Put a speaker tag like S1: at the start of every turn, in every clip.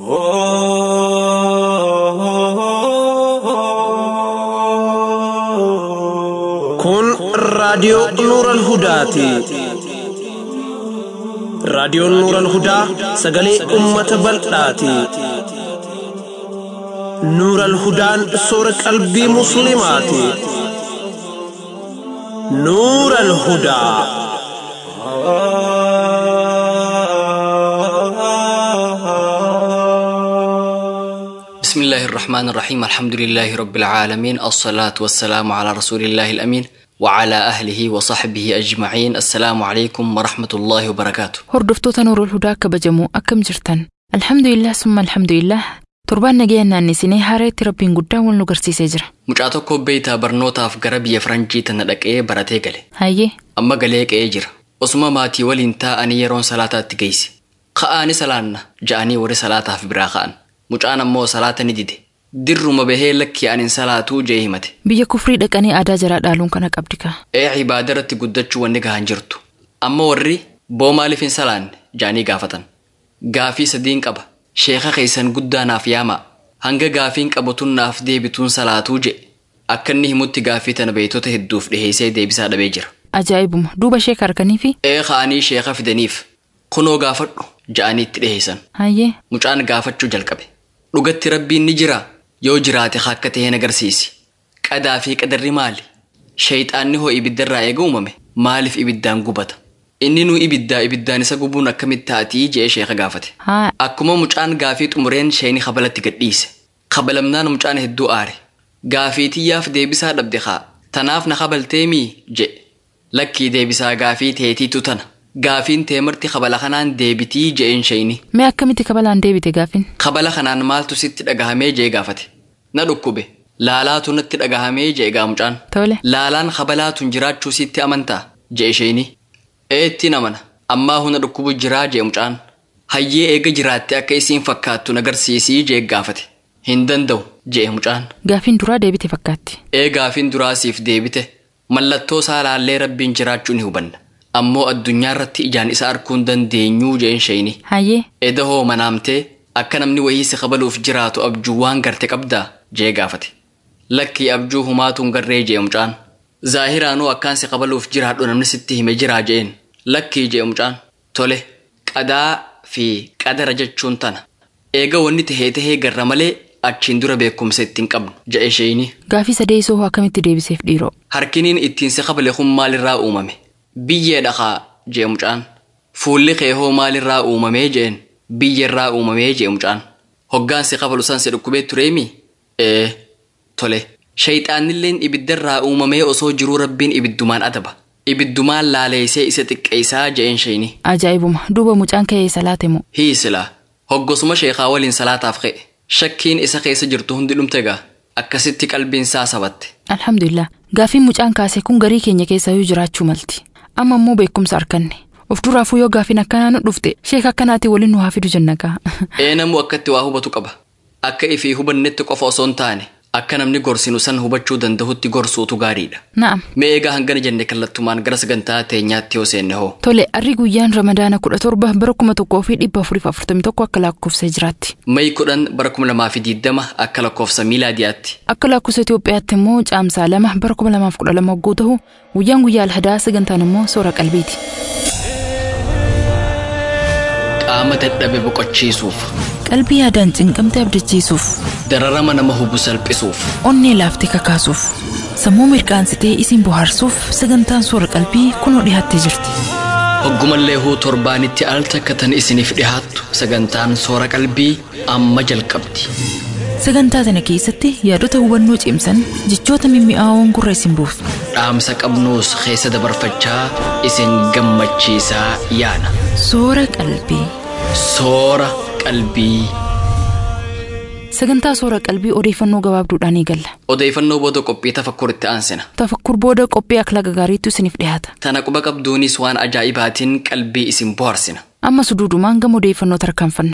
S1: Kun raadiyoo Nuural Hudaati. Raadiyoon Nuural Hudaa sagalee uummata bal'aati. Nuural Hudaan soora qalbii Musliimaati. Nuural Hudaa.
S2: بسم الله الرحمن الرحيم الحمد لله رب العالمين الصلاة والسلام على رسول الله الأمين وعلى أهله وصحبه أجمعين السلام عليكم ورحمة الله وبركاته
S3: Hordoftoota Nuurul Hudaa kabajamoo akkam jirtan? Alhamdulillah summa alhamdulillah torbaan nagayaan naannesinee haareetti rabbiin guddaan wal nu garsiisee jira.
S2: Mucaa tokko beeytaa barnootaaf gara biyya Faranjii tana dhaqee baratee gale.
S3: Hayyee
S2: Amma galee qe'ee jira. Osuma maatii waliin taa'anii yeroon salaataatti geesse. Ka'aani salaanna ja'anii warri salaataaf biraa ka'an. Mucaan ammoo salaata ni dide. Dirruma bahee lakki anin salaatuu jee himate.
S3: biyya kufrii dhaqanii aadaa jaraa dhaaluun kana qabdi kaa.
S2: Ee ibaada irratti guddachuu wanni gahan jirtu. Amma warri boo maaliif hin salaanne ja'anii gaafatan. Gaafii sadiin qaba. Sheeka keessan guddaa naaf yaamaa. Hanga gaafiin qabatuun naaf deebituun salaatuu je. Akka inni himutti gaafii tana beeytota hedduuf dhiheessee deebisaa dhabee jira.
S3: Ajaa'ibuma duuba sheeka arganii fi
S2: Ee ka'anii sheeka fidaniif. Kunoo gaafadhu ja'anii itti dhiheessan.
S3: hayyee
S2: Mucaan gaafachuu jalqabe. Dhugatti rabbiin ni jiraa? Yoo jiraate akka ta'een agarsiisi. Qadaa fi qadarri maali? Shayxaanni hoo ibiddarraa eega uumame maaliif ibiddaan gubata? Inni nuu ibiddaa ibiddaan isa gubuun akkamitti taatii jee sheeka gaafate.
S3: haa
S2: Akkuma mucaan gaafii xumureen sheeni kabalatti gadhiise. Kabalamnaan mucaan hedduu aare. Gaafii tiyyaaf deebisaa dhabde haa. Tanaaf na kabaltee mii je. Lakkii deebisaa gaafii teetiitu tana. Gaafiin teemarti kabala kanaan deebitii je'een sheeni.
S3: mee akkamitti kabalaan deebite gaafin?
S2: Kabala kanaan maaltu sitti dhagahamee jee gaafate. Na dhukkube. Laalaatu natti dhagahamee jee gaa mucaan.
S3: Tole
S2: Laalaan kabalaatuun jiraachuu sitti amantaa jee isheeni. Eetti amana. Ammaa huna dhukkubu jiraa jee mucaan. Hayyee eega jiraatte akka isiin fakkaattu nagarsiisii jee gaafate. Hin danda'u jee mucaan.
S3: gaafin duraa deebite fakkaatti.
S2: Ee gaafiin duraasiif deebite. Mallattoo isaa laallee rabbiin jiraachuu ni hubanna. Ammoo addunyaa irratti ijaan isa arguu hin dandeenyuu jeen sheeni.
S3: Hayyee
S2: Eda hoo manaamtee akka namni wayii si kabaluuf jiraatu abjuu waan garte qabdaa jee gaafate. Lakkii abjuu humaatuun garree jee mucaan. Zaahiraanuu akkaan si kabaluuf jiraadhu namni sitti hime jiraa jeen. Lakkii jee mucaan. Tole qadaa fi qadara jechuun tana. Eega wanni tahee tahee garra malee achiin dura beekumsa ittiin qabnu ja'e sheeyini.
S3: gaafii sadeessoo hoo akkamitti deebiseef dhiiroo?
S2: Harkiniin ittiin si kabale kun maalirraa uumame? Biyyee dhaqaa jee mucaan. Fuulli kee hoo maalirraa uumamee jeen? Biyyerraa uumamee jee mucaan. Hoggaan si kabalu san si dhukkubee tureemi? Ee, tole. Shayxaannilleen ibiddarraa uumamee osoo jiruu rabbiin ibiddumaan adaba. Ibiddumaan laaleessee isa xiqqeessaa jeen sheeni.
S3: Ajaa'ibuma duuba mucaan ka'ee salaate moo?
S2: Hiisilaa. Hoggosuma sheekaa waliin salaataaf ka'e. Shakkiin isa keessa jirtu hundi dhumte gaa. Akkasitti qalbiin isaa sabatte.
S3: Alhamdulillah gaafiin mucaan kaase kun garii keenya keessayyuu jiraachuu malti. Amma immoo beekumsa arganne. Of duraafuu yoo gaafiin akkanaa nu dhufte sheeka akkanaati waliin nu haa fidu jenna kaa.
S2: Ee namuu akkatti waa hubatu qaba. Akka ifii hubannetti qofa osoo hin taane akka namni gorsinu san hubachuu danda'utti gorsuutu gaariidha.
S3: Na'am.
S2: Mee egaa hangana jenne kallattumaan gara sagantaa teenyaatti yoo seenne hoo.
S3: Tole arri guyyaan ramadaana kudha torba bara kuma tokkoo fi dhibba afuriif afurtamii tokko akka lakkoofsa jiraatti.
S2: Mayi kudhan bara kuma lamaa fi diddama akka lakkoofsa miilaadiyaatti.
S3: Akka lakkoofsa Itoophiyaatti immoo caamsaa lama bara kuma lamaaf kudha lama hogguu ta'u guyyaan guyyaa alhadaa sagantaan immoo soora qalbiiti.
S2: Qaama dadhabe boqochiisuuf,
S3: Qalbii yaadaan cinqamte abdachiisuuf,
S2: dararama nama hubu salphisuuf,
S3: onnee laaftee kakaasuuf, sammuu mirqaansitee isin bohaarsuuf sagantaan soora qalbii kunoo dhiyaattee jirti.
S2: hoggumallee huu torbaanitti al takka tan isiniif dhihaattu sagantaan soora qalbii amma jalqabdi.
S3: Sagantaa sana keessatti yaadota hubannoo cimsan jechoota mimmi'aawoon gurra isin buusu.
S2: Dhaamsa qabnuus keessa dabarfachaa isin gammachiisaa yaana.
S3: Soora qalbii.
S2: Soora qalbii.
S3: Sagantaa soora qalbii odeeffannoo gabaabduudhaan eegalla.
S2: Odeeffannoo booda qophii tafakkuuritti aansina.
S3: Tafakkur booda qophii akhlaqa gaariitu isiniif dhiyaata.
S2: Tana quba qabduunis waan ajaa'ibaatiin qalbii isin bohaarsina.
S3: Amma suduudumaan gama odeeffannoo tarkaanfanna.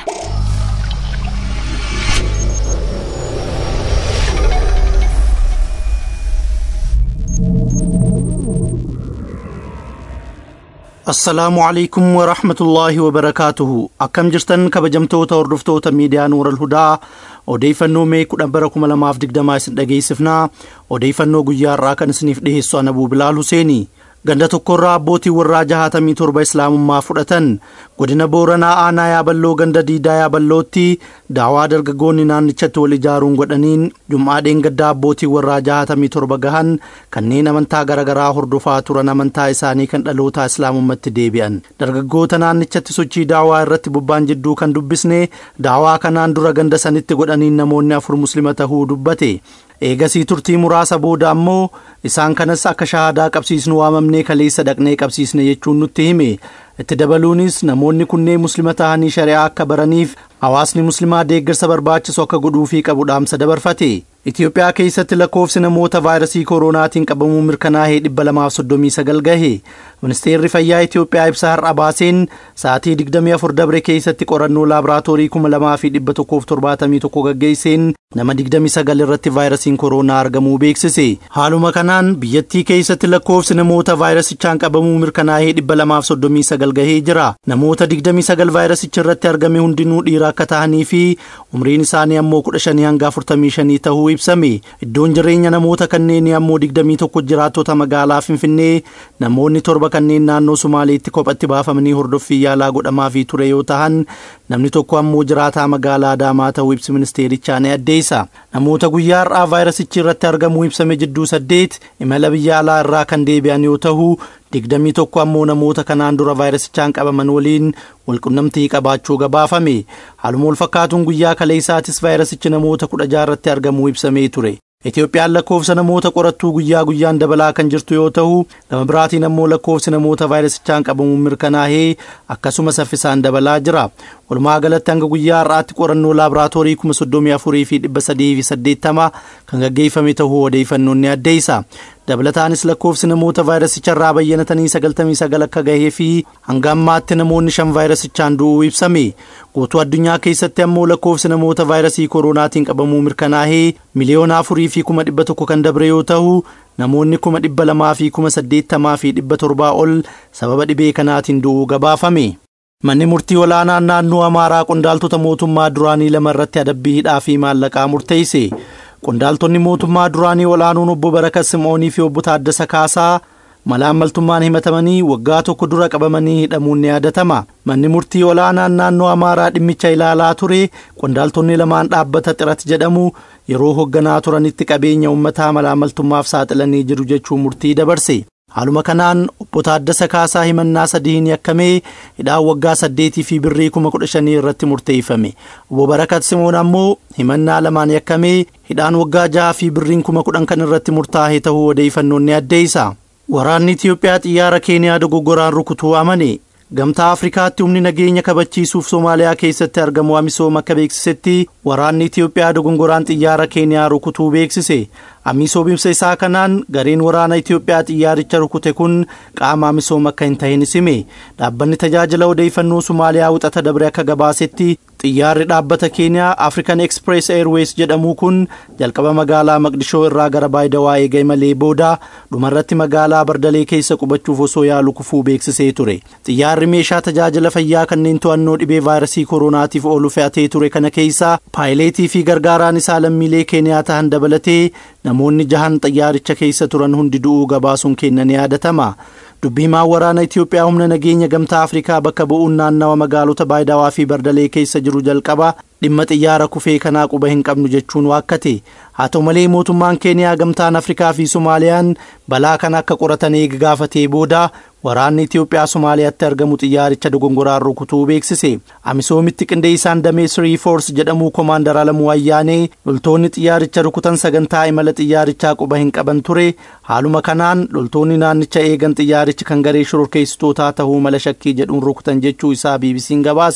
S4: assalaamu alaikum warahmatullaahi wabarakaatuhu akkam jirtan kabajamtoota hordoftoota miidiyaa nuural hudaa odeeffannoo mee kudhan bara kuma lamaaf digdamaa isin dhageessifnaa odeeffannoo guyyaa irraa kan isiniif dhiheessu anabuu bilaal huseeni ganda tokkorraa abbootii warraa jahatamii torba islaamummaa fudhatan godina booranaa aanaa yaaballoo ganda diidaa yaaballootti daawaa dargaggoonni naannichatti wal ijaaruun godhaniin jum'aadheen gaddaa abbootii warraa jahatamii torba gahan kanneen amantaa garaagaraa hordofaa turan amantaa isaanii kan dhalootaa islaamummatti deebi'an dargaggoota naannichatti sochii daawaa irratti bobba'an jidduu kan dubbisne daawaa kanaan dura ganda sanitti godhaniin namoonni afur muslima tahuu dubbate eegasii turtii muraasa booda ammoo isaan kanas akka shahaadaa qabsiisnu waamamnee kaleessa dhaqnee qabsiisne jechuun nutti hime itti dabaluunis namoonni kunneen muslima tahanii shari'aa akka baraniif hawaasni muslimaa deeggarsa barbaachisu akka godhuufii qabu dhaamsa dabarfate Itoophiyaa keessatti lakkoofsi namoota vaayirasii kooroonaatiin qabamuu mirkanaa'ee dhibba lamaaf soddomii sagal gahe ministeerri fayyaa Itoophiyaa ibsa har'a baaseen sa'aatii digdamii afur dabre keessatti qorannoo laaboraatoorii kuma lamaa fi dhibba tokkoof torbaatamii tokko gaggeesseen nama digdamii sagal irratti vaayirasiin kooroonaa argamuu beeksise haaluma kanaan biyyattii keessatti lakkoofsi namoota vaayirasichaan qabamuu mirkanaa'ee dhibba lamaaf soddomii sagal gahee jira namoota digdamii sagal vaayirasicha irratti argame hundinuu dhiira akka ta'anii fi umriin isaanii ammoo kudha shanii hanga afurtamii shanii ta'uu ibsame iddoon jireenya namoota kanneenii ammoo digdamii tokko jiraattota magaalaa finfinnee namoonni torba kanneen naannoo sumaaleetti kophatti baafamanii hordoffii yaalaa godhamaafii ture yoo ta'an namni tokko ammoo jiraataa magaalaa adaamaa ta'uu ibsi ministeerichaa ni addeessa namoota guyyaa har'aa vaayirasichi irratti argamuu ibsame jidduu saddeet imala biyya alaa irraa kan deebi'an yoo ta'u digdamii tokko ammoo namoota kanaan dura vaayirasichaan qabaman waliin walqunnamtii qabaachuu gabaafame haaluma wal fakkaatuun guyyaa kaleessaatis vaayirasichi namoota kudha jaarratti argamuu ibsamee ture Itoophiyaan lakkoofsa namoota qorattuu guyyaa guyyaan dabalaa kan jirtu yoo ta'u gama biraatiin ammoo lakkoofsi namoota vaayirasichaan qabamuun mirkanaa'ee akkasuma saffisaan dabalaa jira walumaa galatti hanga guyyaa har'aatti qorannoo laaboraatoorii kuma soddomii afurii fi dhibba sadii fi saddeettama kan gaggeeffame ta'uu odeeffannoon ni addeessa dabalataanis lakkoofsi namoota vaayirasicha irraa bayyanatanii sagaltamii sagal akka gahee fi hanga ammaatti namoonni shan vaayirasichaan du'uu ibsame guutuu addunyaa keessatti ammoo lakkoofsi namoota vaayirasii kooroonaatiin qabamuu mirkanaa'ee miliyoona afurii fi kuma dhibba tokko kan dabre yoo ta'u namoonni kuma dhibba lamaa fi kuma saddeettamaa fi dhibba torbaa ol sababa dhibee kanaatiin du'uu gabaafame. Manni murtii olaanaan naannoo Amaaraa qondaaltota mootummaa duraanii lama irratti adabbii hidhaa fi maallaqaa murteesse. Qondaaltonni mootummaa duraanii olaanuun obbo Barakat Sim'oonii fi obbo Taaddasa Kaasaa malaammaltummaan himatamanii waggaa tokko dura qabamanii hidhamuun ni yaadatama. Manni murtii olaanaan naannoo Amaaraa dhimmicha ilaalaa ture qondaaltonni lamaan dhaabbata xirat jedhamu yeroo hoogganaa turanitti qabeenya uummataa malaammaltummaaf saaxilanii jiru jechuun murtii dabarse. Haaluma kanaan obbo Taaddasa Kaasaa himannaa sadiin yakkamee hidhaan waggaa saddeetii fi birrii kuma kudha shanii irratti murteeffame. Obbo Barakat Simoon ammoo himannaa lamaan yakkamee hidhaan waggaa jaha fi birriin kuma kudhan kan irratti murtaa'e ta'uu odeeffannoon ni addeessa. Waraanni Itiyoophiyaa xiyyaara Keeniyaa dogoggoraan rukutuu amane. Gamtaa Afrikaatti humni nageenya kabachiisuuf Somaaliyaa keessatti argamu amisoom akka beeksisetti waraanni Itiyoophiyaa dogongoraan xiyyaara Keeniyaa rukutuu beeksise. Amisoom ibsa isaa kanaan gareen waraana Itiyoophiyaa xiyyaaricha rukute kun qaama amisoom akka hin ta'in hime. Dhaabbanni tajaajila odeeffannoo Somaaliyaa wixata dabre akka gabaasetti xiyyaarri dhaabbata Keeniyaa African Express Airways jedhamu kun jalqaba magaalaa Maqdishoo irraa gara Baayidawaa eegee malee booda dhumarratti magaalaa Bardalee keessa qubachuuf osoo yaalu kufuu beeksisee ture. Xiyyaarri meeshaa tajaajila fayyaa kanneen to'annoo dhibee vaayirasii kooronaatiif oolu fe'atee ture kana keessaa paayileetii fi gargaaraan isaa lammiilee Keeniyaa ta'an dabalatee namoonni jahan xiyyaaricha keessa turan hundi du'uu gabaasuun kennan yaadatama. dubbii himaan waraana Itiyoophiyaa humna nageenya gamtaa Afrikaa bakka bu'uun naannawa magaalota Baayidawaa fi Bardalee keessa jiru jalqaba dhimma xiyyaara kufee kanaa quba hin qabnu jechuun waakkate. Haa ta'u malee mootummaan Keeniyaa gamtaan Afrikaa fi Somaaliyaan balaa kana akka qoratan eega gaafatee booda waraanni Itiyoophiyaa Somaaliyaatti argamu xiyyaaricha dogongoraan rukutuu beeksise. Amisoomitti qindeessaan damee Sirii Foors jedhamu Koomaandar Alamuu Ayyaanee loltoonni xiyyaaricha rukutan sagantaa imala xiyyaarichaa quba hin qaban ture. Haaluma kanaan loltoonni naannicha eegan xiyyaarichi kan garee shororkeessitootaa ta'uu mala shakkii jedhuun rukutan jechuu isaa BBC'n gabaase.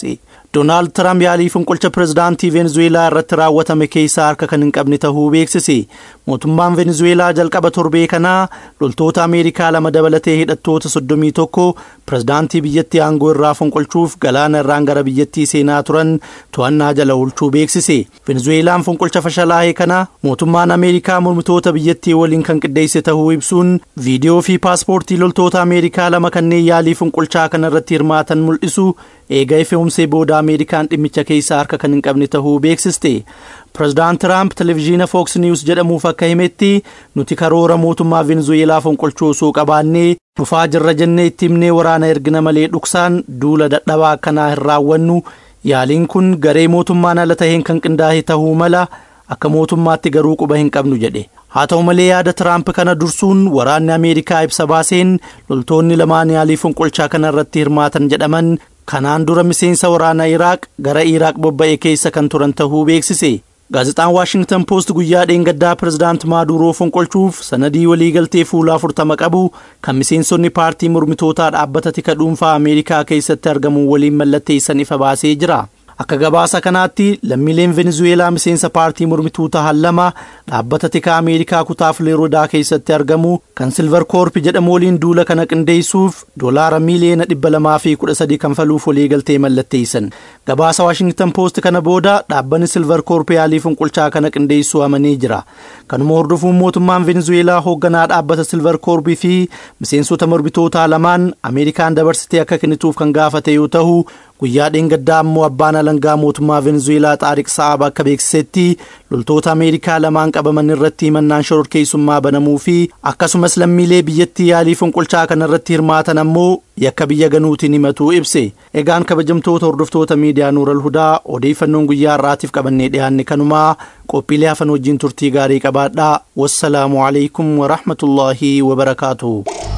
S4: Doonaald Tiraamp yaalii fonqolcha pirezidaantii Venezuweelaa irratti raawwatame keessaa harka kan hin qabne tahuu beeksise. Mootummaan Venezuweelaa jalqaba torbee kanaa loltoota Ameerikaa lama dabalatee hidhattoota soddomii tokko pirezidaantii biyyattii aangoo irraa fonqolchuuf galaana irraan gara biyyattii seenaa turan to'annaa jala oolchuu beeksise. Venezuweelaan fonqolcha fashalaa'ee kana mootummaan Ameerikaa mormitoota biyyattii waliin kan qindeesse tahuu ibsuun viidiyoo fi paaspoortii loltoota Ameerikaa lama kanneen yaalii fonqolchaa kana irratti hirmaatan mul'isu eega ife'umsee booda Ameerikaan dhimmicha keessaa harka kan hin qabne tahuu beeksiste. Pireezidaant Tiraamp televezyiina Fox News jedhamuuf akka himetti nuti karoora mootummaa Venezuweelaa fonqolchuu osoo qabaannee dhufaa jirra jennee itti himnee waraana ergina malee dhuksaan duula dadhabaa akkanaa hin raawwannu yaaliin kun garee mootummaan ala taheen kan qindaa'e tahuu mala akka mootummaatti garuu quba hin qabnu jedhe. haa ta'u malee yaada tiraamp kana dursuun waraanni ameerikaa ibsa baaseen loltoonni lamaan yaalii fonqolchaa kana irratti hirmaatan jedhaman kanaan dura miseensa waraanaa iraaq gara iraaq bobba'e keessa kan turan tahuu beeksise. gaazexaan waashingtan poost guyyaa dheengaddaa pirezidaant maaduroo fonqolchuuf sanadii waliigaltee fuula afurtama qabu kan miseensonni paartii mormitootaa dhaabbata tika dhuunfaa ameerikaa keessatti argamuun waliin mallatteessan ifa baasee jira. akka gabaasa kanaatti lammiileen venezuweelaa miseensa paartii mormituu tahan lama dhaabbata tikaa ameerikaa kutaa filooridaa keessatti argamu kan silvar koorpi jedhamu waliin duula kana qindeessuuf doolaara miiliyoona dhibba lamaa fi kudha sadii kanfaluuf waliigaltee mallatteessan gabaasa waashingtan poost kana booda dhaabbanni silvar koorpi yaalii fonqolchaa kana qindeessuu amanee jira kanuma hordofuun mootummaan venezuweelaa hoogganaa dhaabbata silvar koorpii fi miseensota mormitootaa lamaan ameerikaan dabarsitee akka kennituuf kan gaafate yoo ta'u guyyaa dheengaddaa ammoo abbaan alangaa mootummaa venezuweelaa xaariq sa'aab akka beeksisetti loltoota ameerikaa lamaan qabaman irratti himannaan shororkeessummaa banamuu fi akkasumas lammiilee biyyattii yaalii fonqolchaa kana irratti hirmaatan ammoo yakka biyya ganuutiin himatuu ibse egaan kabajamtoota hordoftoota miidiyaa nuural hudaa odeeffannoon guyyaa har'aatiif qabannee dhiyaanne kanumaa qophiilee hafan wajjin turtii gaarii qabaadhaa wassalaamu alaikum warahmatullaahi wabarakaatuhu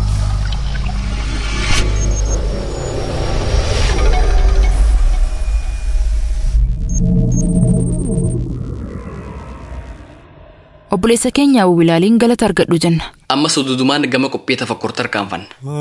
S3: obboleessa keenya wilaaliin galata argadhu jenna
S2: ammas dudumaan gama qophii tafakkur tarkaanfanna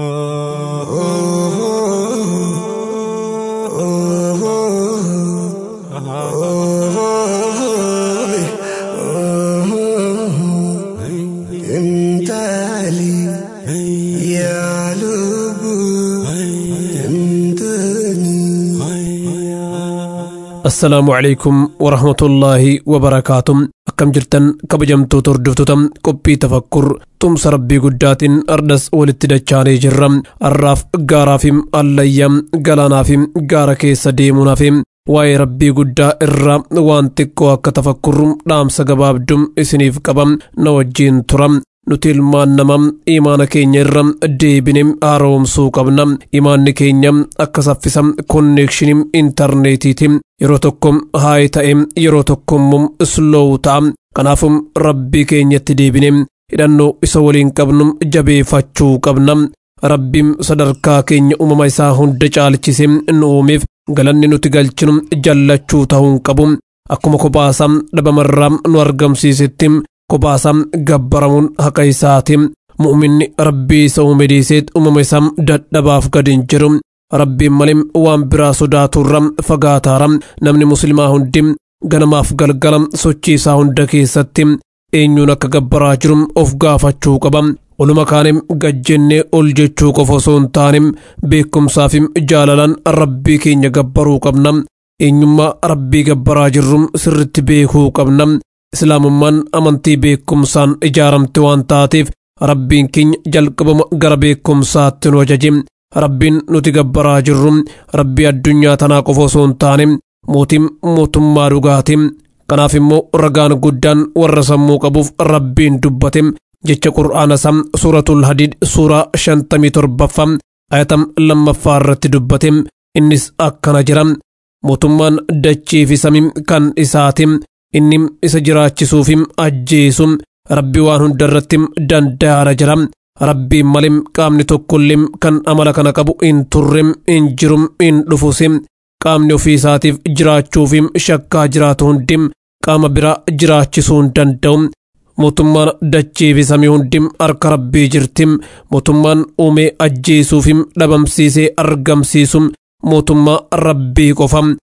S5: assalaamu calaykum warahmatullaahi wabarakaatu akkam jirtan kabajamtoota hordoftoota qophii tafakkur tumsa rabbii guddaatiin ardas walitti dachaanee jirra har'aaf gaaraafim allayyaam galaanaafim gaara keessa deemuunaafim waa'ee rabbii guddaa irraa waan xiqqoo akka tafakkurru dhaamsa gabaabdum isiniif qabam na wajjiin turam nuti ilmaan nama imaana keenya irra deebine haaromsuu qabna imaanni keenya akka saffisa konneekshinii intarneetiiti yeroo tokko haayi ta'e yeroo tokko immoo slow ta'a kanaafum rabbii keenyatti deebine hidhannoo isa waliin qabnu jabeeffachuu qabna rabbiin sadarkaa keenya uumama isaa hunda caalchise nu uumeef galanni nuti galchinu jallachuu ta'uu qabu akkuma kophaasaa dhabamarraa nu argamsiisetti kophaasaa gabbaramuun haqa isaati mu'minni rabbii isa uume dhiiseet uumama isaa dadhabaaf gad hin jiru rabbiin malee waan biraa sodaaturra fagaataara namni muslimaa hundi ganamaaf galgala sochii isaa hunda keessatti eenyuun akka gabbaraa jiru of gaafachuu qaba oluma kaane gajjennee ol jechuu qofa osoo hin taane beekumsaaf jaalalaan rabbii keenya gabbaruu qabna eenyummaa rabbii gabbaraa jirru sirritti beekuu qabna islaamummaan amantii beekumsaan ijaaramte waan taateef rabbiin keenya jalqabama gara beekumsaatti nu ajaje rabbiin nuti gabbaraa jirru rabbii addunyaa tanaa qofa osoo hin taane mootiin mootummaa dhugaati kanaaf immoo ragaan guddaan warra sammuu qabuuf rabbiin dubbate jecha qur'aana isaa suuratul hadiid suuraa shantamii torbaffaa ayatam lammaffaa irratti dubbate innis akkana jira mootummaan dachii fi samii kan isaati inni isa jiraachisuufi ajjeesu rabbi waan hunda irratti danda'aara jira rabbiin malee qaamni tokkollee kan amala kana qabu hin turre hin jiru hin dhufus qaamni ofii isaatiif jiraachuufi shakkaa jiraatu hundi qaama biraa jiraachisuu hin danda'u mootummaan dachii fi samii hundi harka rabbii jirti mootummaan uumee ajjeesuufi dhabamsiisee argamsiisu mootummaa rabbii qofa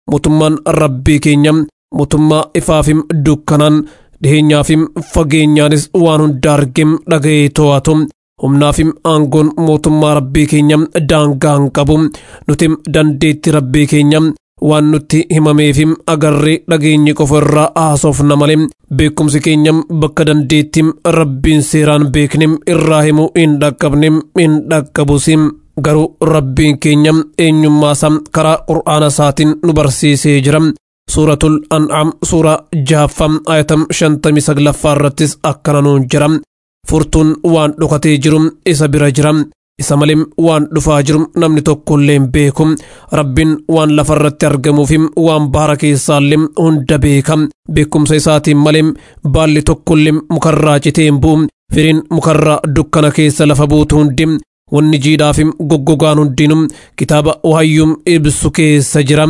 S5: mootummaan rabbii keenya mootummaa ifaafim dukkanaan dhiheenyaafim fageenyaanis waan hunda argem dhaga'ee to'atu humnaafim aangoon mootummaa rabbii keenya daangaa hin qabu nutim dandeetti rabbii keenya waan nutti himameefim agarree dhageenyi qofa irraa haasofna malee beekumsi keenyam bakka dandeettim rabbiin seeraan beeknim irraa himuu hin dhaqqabnim hin dhaqqabusim garuu rabbiin keenyam eenyummaasaa karaa qur'aana isaatiin nu barsiisee jira suuratul an'am suuraa jahaffam ayatam shantamii saglaffaa irrattis akkana nuun jira furtuun waan dhokatee jiru isa bira jira isa malee waan dhufaa jiru namni tokkollee hin beeku rabbiin waan lafarratti argamuufi waan bahara keessaallee hunda beeka beekumsa isaatiin malee baalli tokkollee mukarraa citee hin bu'u firiin mukarraa dukkana keessa lafa buutu hundi wanni jiidhaaf goggogaan hundinuu kitaaba wahayyuum ibsu keessa jira.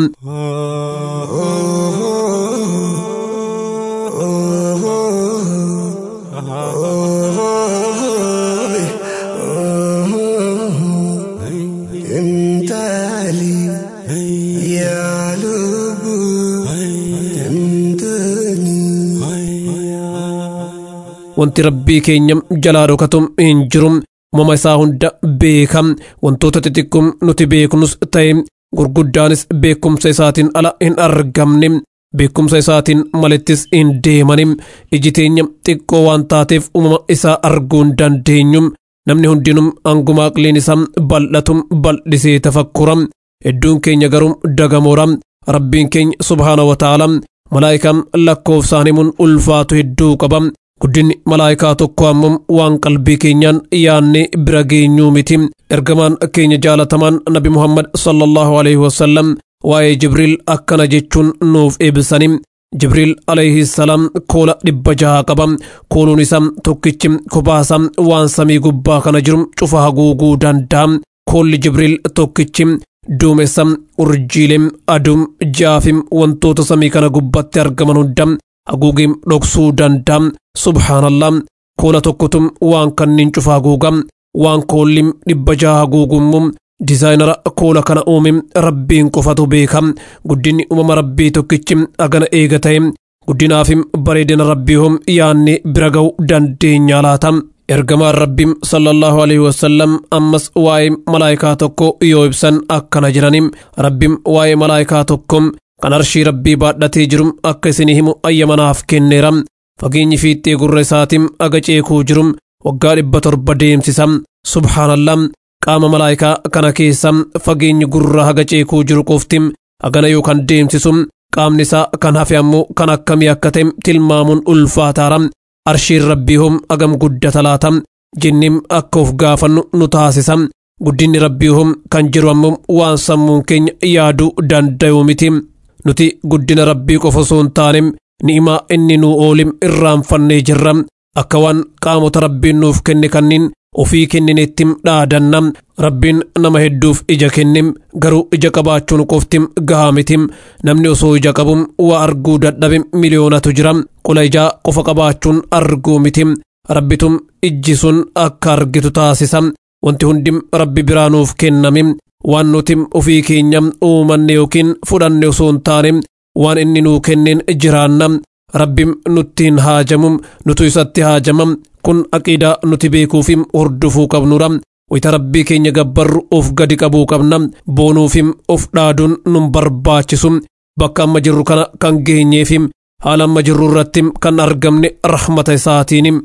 S5: wanti rabbii keenya jalaa dhokatu hin jiru uumama isaa hunda beeka wantoota xixiqqoom nuti beeknus ta'e gurguddaanis beekumsa isaatiin ala hin argamne beekumsa isaatiin malittis hin deemani iji teenya xiqqoo waan taateef uumama isaa arguu hin dandeenyu namni hundinuu anguma aqliin isaa bal'atu bal'isee tafakkura hedduun keenya garuu dagamoora rabbiin keenya subhaana wa ta'ala malaayikaan lakkoofsaan himuun ulfaatu hedduu qaba guddinni malaayikaa tokko ammoo waan qalbii keenyaan yaanne bira geenyuu miti ergamaan keenya jaalatamaan nabi muhammad sallallahu alaihi wasallam waa'ee jibriil akkana jechuun nuuf ibsani jibriil alayhi salaam koola dhibba jaha qaba kooluun isaa tokkichi kobaasa waan samii gubbaa kana jiru cufa haguuguu danda'a koolli jibriil tokkichi duumessa urjiilee aduum jaafim wantoota samii kana gubbatti argaman hunda haguugim dhoksuu danda'a subhaanallah koola tokkotum waan kanniin cufa haguuga waan koollim dhibba jaha haguugummu dizaayinara koola kana uume rabbiin qofatu beeka guddinni uumama rabbii tokkichi agana eega ta'e guddinaafim bareedina rabbii hom yaanne bira ga'u dandeenya laata ergamaan rabbiin sallallahu alaihi wasallam ammas waa'ee malaayikaa tokko yoo ibsan akkana jiraniin rabbiin waa'ee malaayikaa tokko kan arshii rabbii baadhatee jiru akka isinii himu ayyamanaaf kenneera fageenyi fiixee gurra isaatiin aga ceekuu jiru waggaa dhibba torba deemsisa subhaanallah qaama malaayikaa kana keessa fageenyi gurra haga ceekuu jiru qofti agana yookaan deemsisu qaamni isaa kan hafe ammoo kan akkamii akka ta'e tilmaamuun ulfaataara arshiin rabbii hom agam guddata laata jennim akka of gaafannu nu taasisa guddinni rabbii hom kan jiru ammoo waan sammuun keenya yaaduu danda'u miti nuti guddina rabbii qofa osoo hin taane ni'imaa inni nuu oolim irraanfannee jirra akka waan qaamota rabbiin nuuf kenne kanniin ofii kennineetti dhaadanna rabbiin nama hedduuf ija kennim garuu ija qabaachuun qofti gahaa miti namni osoo ija qabu waa arguu dadhabe miliyoonatu jira qola ijaa qofa qabaachuun arguu miti rabbitum ijji sun akka argitu taasisa wanti hundi rabbi biraa nuuf kenname waan nuti ofii keenya uumanne yookiin fudhanne osoo hin taane waan inni nuu kenneen jiraanna rabbiin nuttiin haajamu nutu isatti haajamam kun aqiidaa nuti beekuufi hordofuu qabnudha wayita rabbii keenya gabbarru of gadi qabuu qabna boonuufi of dhaaduun nun barbaachisu bakka amma jirru kana kan geenyeefi haala amma jirru irratti kan argamne rahmata isaatiin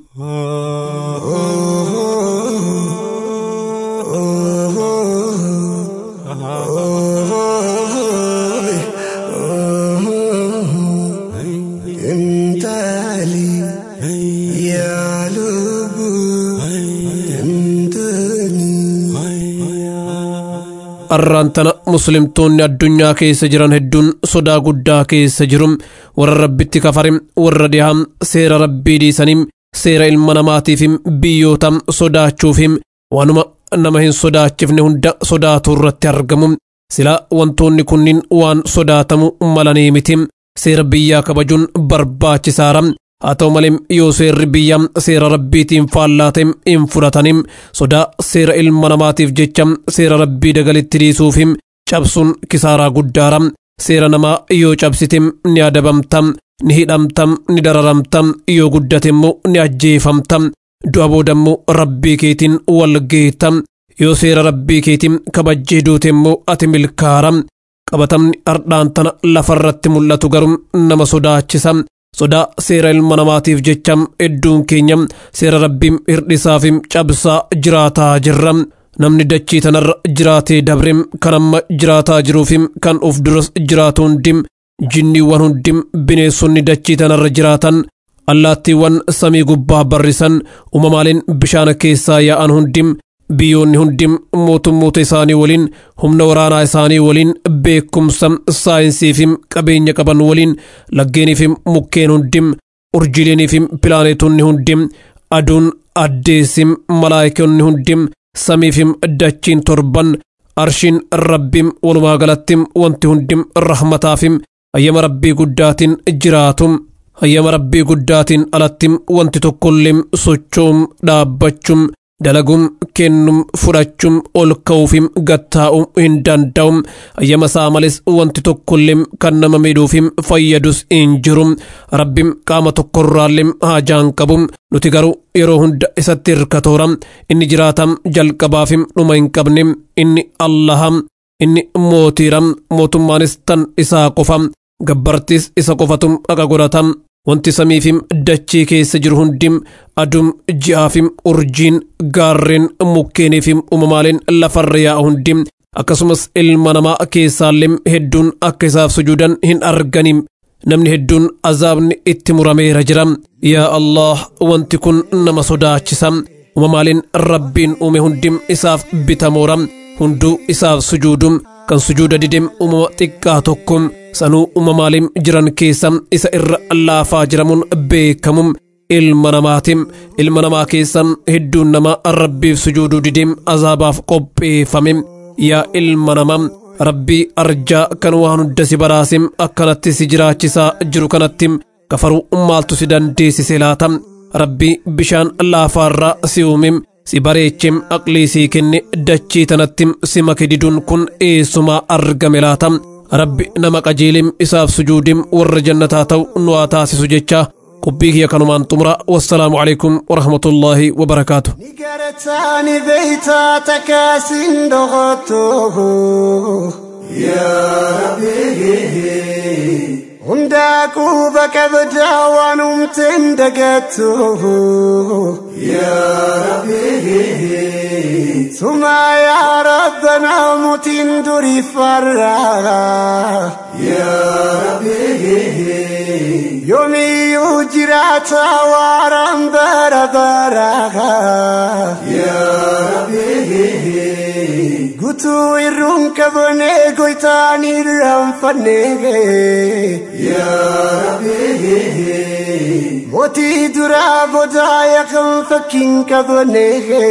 S5: arraan tana muslimtoonni addunyaa keessa jiran hedduun sodaa guddaa keessa jiru warra rabbitti kafare warra dhihaa seera rabbii dhiisanii seera ilma namaatiif biyyoota sodaachuuf waanuma nama hin sodaachifne hunda sodaatu irratti argamu silaa wantoonni kunniin waan sodaatamu malanii miti seera biyyaa kabajuun barbaachisaara haa ta'u malee yoo seerri biyyaa seera rabbiitiin faallaa hin fudhatanim sodaa seera ilma namaatiif jecha seera rabbii dagalitti dhiisuuf cabsuun kisaaraa guddaara seera namaa yoo cabsitem ni adabamtam ni hidhamtam ni dararamtam yoo guddatemmoo ni ajjeefamtam du'a boodammoo rabbii keetiin wal geetam yoo seera rabbii keetiin kabajjee duutemmoo ati milkaaram qabatamni ardhaan tana lafarratti mul'atu garuu nama sodaachisa sodaa seera ilma namaatiif jecham hedduun keenya seera rabbiin hirdhisaafim cabsaa jiraataa jirra namni dachii tanarra jiraatee dabrim kan amma jiraataa jiruufim kan uf duras jiraatu hundim jinniiwwan hundim bineensonni dachii tanarra jiraatan allaattiiwwan samii gubbaa barrisan uumamaaleen bishaan keessaa yaa'an hundim biyyoonni hundim mootummoota isaanii waliin humna waraanaa isaanii waliin beekumsa saayinsiifim qabeenya qaban waliin laggeeniifim mukkeen hundim urjileeniifim pilaaneetonni hundim aduun addeessim malaayikonni hundim samiifim dachiin torban arshiin rabbim walumaa galattim wanti hundim rahmataafim hayyama rabbii guddaatiin jiraatum hayyama rabbii guddaatiin alattim wanti tokkolleem sochoom dhaabbachum dalagum kennum fudhachum ol ka'uufim gattaa'um hin danda'um hayyama isaa males wanti tokkolleem kan nama miidhuufim fayyadus hin jirum rabbim qaama tokkorraalleem haajaan qabum nuti garuu yeroo hunda isatti hirkatooram inni jiraatam jalqabaafim dhuma hin qabnem inni allaham inni mootiiram mootummaanis tan isaa qofam gabbartis isa qofatum dhaqa godhatam wanti samiifim dachii keessa jiru hundim adum ji'aafim urjiin gaarreen mukkeeniifim uumamaaleen lafarra yaa'u hundim akkasumas ilma namaa keessaallee hedduun akka isaaf sujuudan hin arganim namni hedduun azaabni itti murameera jira yaa allah wanti kun nama sodaachisa uumamaaleen rabbiin uume hundim isaaf bitamoora hunduu isaaf sujuudum kan sujuuda didem uumama xiqqaa tokko sanuu uumamaaleen jiran keessa isa irra laafaa jiramuun beekamum ilma namaatim ilma namaa keessa hedduun nama rabbiif sujuuduu didem azaabaaf qopheeffame yaa ilma namaa rabbii arjaa kan waan hunda si baraasim akkanatti si jiraachisaa jiru kanatti kafaruu maaltu si dandeessise laata rabbii bishaan laafaarraa si uumim si bareechim aqlii sii kenne dachii tanatti si make diduun kun eessumaa argame laata rabbi nama qajeelim isaaf sujuudim warra jannataa ta'u nu haa taasisu jecha qubbii kiyya kanumaan xumura wassalaamu alaikum warahmatullaahi wabarakaatu
S6: Nigaratani beeytaa takaasin dhoqotto. Hundaa quba qabdaa waan humteen dagattu. Sumaa yaa rabbanaa mutiin durii farraa. Yoomiyyuu jiraata waaraan bara baraa. Gutuu irruun qabnee goytaan irraanfannee. Mootii duraa boodaa yaakan fakkiin qabnee.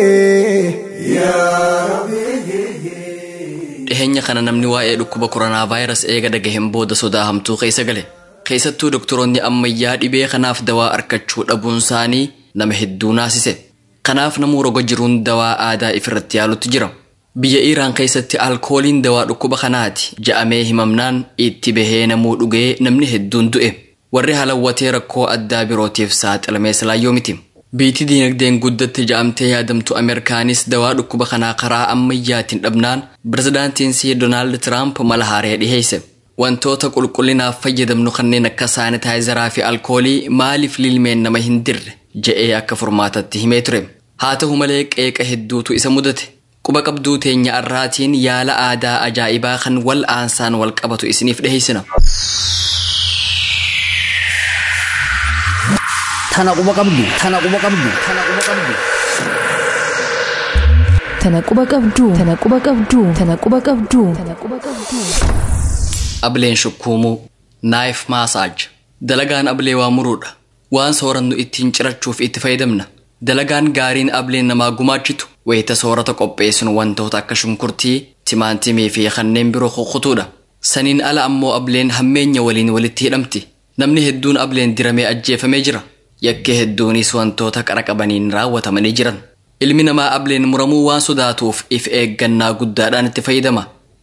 S2: dhiheenya kana namni waa'ee dhukkuba koronaa vaayirasii eega dhagahen booda sodaa hamtuu keessa gale keessattuu doktoroonni ammayyaa dhibee kanaaf dawaa argachuu dhabuun isaanii nama hedduu naasise kanaaf namuu roga jiruun dawaa aadaa ifirratti yaalutti jira biyya iiraan keessatti alkooliin dawaa dhukkuba kanaati ja'amee himamnaan itti bahee namuu dhugee namni hedduun du'e warri halawwatee rakkoo addaa birootiif saaxilamee silaayyoo miti biitii diinagdeen guddatte ja'amtee yaadamtu ameerikaanis dawaa dhukkuba kanaa karaa ammayyaatiin dhabnaan pirezidaantiin sii doonaald tiraamp mala haaree dhiheesse wantoota qulqullinaaf fayyadamnu kanneen akka saanitaayizaraa fi alkoolii maaliif lilmeen nama hin dirre je'ee akka furmaatatti himee ture haa ta'u malee qeeqa hedduutu isa mudate quba qabduu teenya arraatiin yaala aadaa ajaa'ibaa kan wal aansaan wal qabatu isiniif dhiheessina.
S7: Tana quba qabdu. Tana quba qabdu. Tana quba qabdu.
S3: Tana quba qabduu. Tana quba qabduu. Tana quba qabduu. Tana quba qabduu.
S2: Ableen shukkuumuu naayif maasaaj dalagaan ablee waa muruudha waan soorannu ittiin cirachuuf itti fayyadamna dalagaan gaariin ableen namaa gumaachitu wayita soorata qopheessinu wantoota akka shunkurtii timaantimii fi kanneen biroo kukutuudha saniin ala ammoo ableen hammeenya waliin walitti hidhamti namni hedduun ableen diramee ajjeefamee jira yakkee hedduunis wantoota qara qabaniin raawwatamanii jiran ilmi namaa ableen muramuu waan sodaatuuf if eeggannaa guddaadhaan itti fayyadama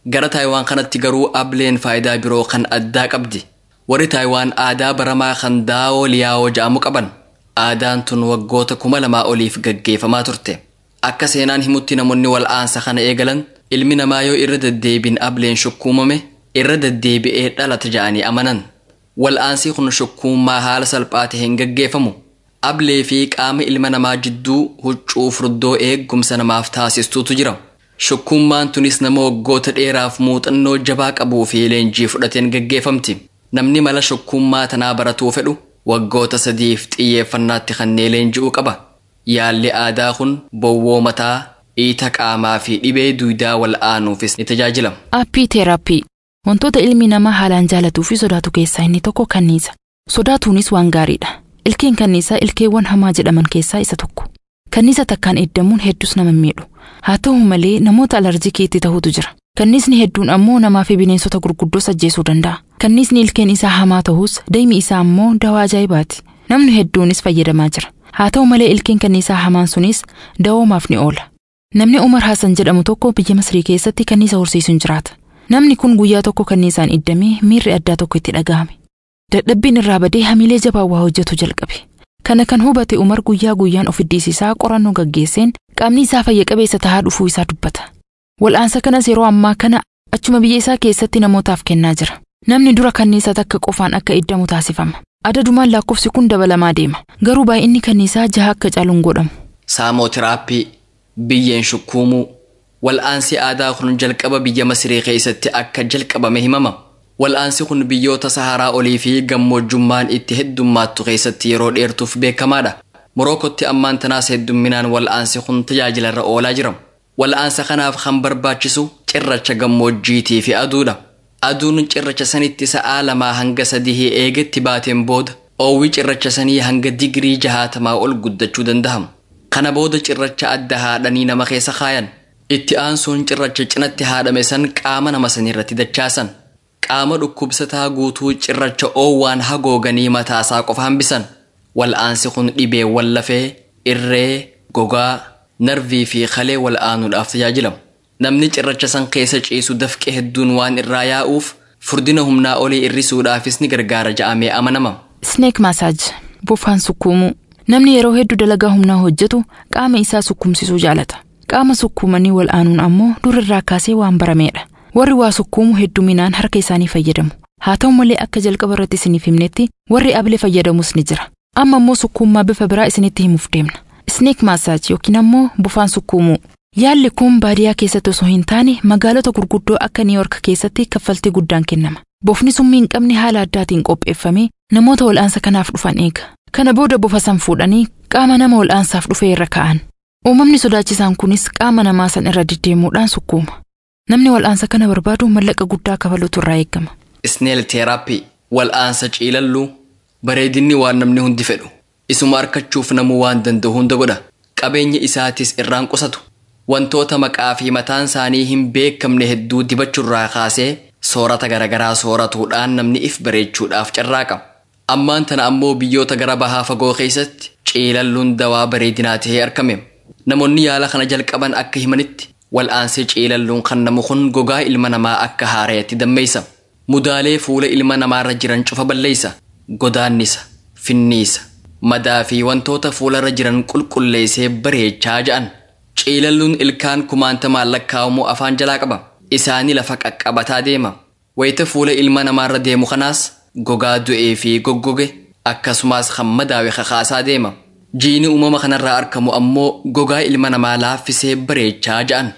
S2: Gara Taayiwaan kanatti garuu ableen faayidaa biroo kan addaa qabdi. Warri Taayiwaan aadaa baramaa kan daawoo liyaawoo ja'amu qaban. Aadaan tun waggoota kuma lamaa oliif gaggeeffamaa turte. Akka seenaan himutti namoonni wal'aansa kana eegalan ilmi namaa yoo irra deddeebiin ableen shukkuumame irra deddeebi'ee dhalata ja'anii amanan. Wal'aansi kun shukkuummaa haala salphaa ta'een gaggeeffamu. Ablee fi qaama ilma namaa jidduu huccuu furdoo eeggumsa namaaf taasistuutu jira. Shukkuummaan tunis nama waggoota dheeraaf muuxannoo jabaa qabuu fi leenjii fudhateen gaggeeffamti. Namni mala shukkuummaa tanaa baratuu fedhu waggoota sadiif xiyyeeffannaatti kannee leenji'uu qaba. Yaalli aadaa kun bowwoo mataa, dhiita qaamaa fi dhibee duudaa wal'aanuufis ni tajaajila.
S3: Aappii teeraappii wantoota ilmi namaa haalaan jaalatuu fi sodaatu keessaa inni tokko kanniisa. Sodaatuunis waan gaariidha. Ilkeen kanniisaa ilkeewwan hamaa jedhaman keessaa isa tokko. Kanniisa takkaan eeddamuun hedduus nama miidhu. Haa ta'u malee namoota alarjikii itti ta'utu jira. Kanniisni hedduun ammoo namaa fi bineensota gurguddoos ajjeesuu danda'a. Kanniisni ilkeen isaa hamaa ta'us daymi isaa ammoo dawaa ajaa'ibaati. Namni hedduunis fayyadamaa jira. Haa ta'u malee ilkeen kanniisaa hamaan sunis dawoomaaf ni oola. Namni Umar Hassan jedhamu tokko biyya Masrii keessatti kanniisa horsiisuun jiraata. Namni kun guyyaa tokko kanniisaan iddamee miirri addaa tokko itti dhaga'ame. Dadhabbiin irraa badee hamilee jabaa waa hojjetu jalqabe. Kana kan hubate Umar guyyaa guyyaan of iddisiisaa qorannoo gaggeesseen qaamni isaa fayya qabeessa tahaa dhufuu isaa dubbata. Wal'aansa kanas yeroo ammaa kana achuma biyya isaa keessatti namootaaf kennaa jira. Namni dura kanniisaa takka qofaan akka iddamu taasifama. Adadumaan lakkoofsi kun dabalamaa deema. Garuu baay'inni kanniisaa jaha akka caaluun godhamu.
S2: Saamootiraapii, biyyeen shukkuumuu, wal'aansi aadaa kun jalqaba biyya Masirii keessatti akka jalqabame himama. Wal'aansi kun biyyoota Saharaa olii fi gammoojjummaan itti heddummaattu keessatti yeroo dheertuuf beekamaadha. Morookotti ammaan tanaas heddumminaan wal'aansi kun tajaajilarra oolaa jira. Wal'aansa kanaaf kan barbaachisu cirracha gammoojjiitii fi aduudha. Aduun cirracha sanitti sa'aa lamaa hanga sadii eegetti baateen booda oowwi cirracha sanii hanga digirii jahaatamaa ol guddachuu danda'ama. Kana booda cirracha adda haadhanii nama keessa kaayan. Itti aansuun cirracha cinatti haadhame san qaama nama sanirratti dachaasan. Qaama dhukkubsataa guutuu cirracha oowwaan hagooganii mataasaa qofa hambisan. Wal'aansi kun dhibeewwan lafee, irree, gogaa, narvii fi kalee wal'aanuudhaaf tajaajilama. Namni cirracha san keessa ciisu dafqe hedduun waan irraa yaa'uuf furdina humnaa olii irrisuudhaafis ni gargaara ja'amee amanama.
S3: Sneek maasaaj bofaan sukkuumuu. Namni yeroo hedduu dalagaa humnaa hojjetu qaama isaa sukkumsisuu jaalata. Qaama sukkuumanii wal'aanuun ammoo durirraa kaasee waan barameedha. Warri waa sukkuumu hedduminaan harka isaanii fayyadamu. Haa ta'u malee akka jalqaba irratti isiniif himnetti warri ablee fayyadamus ni jira. Amma ammoo sukkuummaa bifa biraa isinitti himuuf deemna. Sneek maasaaj yookiin ammoo bofaan sukkuumuu. Yaalli kun baadiyyaa keessatti osoo hin taane magaalota gurguddoo akka Niiyork keessatti kaffaltii guddaan kennama. Bofni summii hin qabne haala addaatiin qopheeffamee namoota wal'aansa kanaaf dhufan eega. Kana booda bofa san fuudhanii qaama nama wal'aansaaf dhufe irra kaa'an. Uumamni sodaachisaan kunis qaama namaa san irra deddeemuudhaan sukkuuma. Namni wal'aansa kana barbaadu mallaqa guddaa kafaluutu irraa eegama.
S2: Isneel teeraappii wal'aansa ciilalluu bareedinni waan namni hundi fedhu. Isuma argachuuf namuu waan danda'u hunda godha. Qabeenya isaatis irraan qusatu. Wantoota maqaa fi mataan isaanii hin beekamne hedduu dibachuurraa kaasee soorata garaagaraa sooratuudhaan namni if bareechuudhaaf carraaqa. Ammaan tana ammoo biyyoota gara bahaa fagoo keessatti ciilalluun dawaa bareedinaa tahee argame. Namoonni yaala kana jalqaban akka himanitti wal'aansi ciilalluun kan namu kun gogaa ilma namaa akka haareetti dammeessa. Mudaalee fuula ilma namaarra jiran cufa balleessa. Godaannisa, finniisa, madaa fi wantoota fuularra jiran qulqulleessee bareechaa ja'an. Ciilalluun ilkaan kumaantamaan lakkaa'amu afaan jalaa qaba. Isaanii lafa qaqqabataa deema. Wayita fuula ilma namaarra deemu kanaas gogaa du'ee fi goggoge akkasumas kan madaawe kakaasaa deema. Jiini uumama kanarraa argamu ammoo gogaa ilma namaa laaffisee bareechaa ja'an.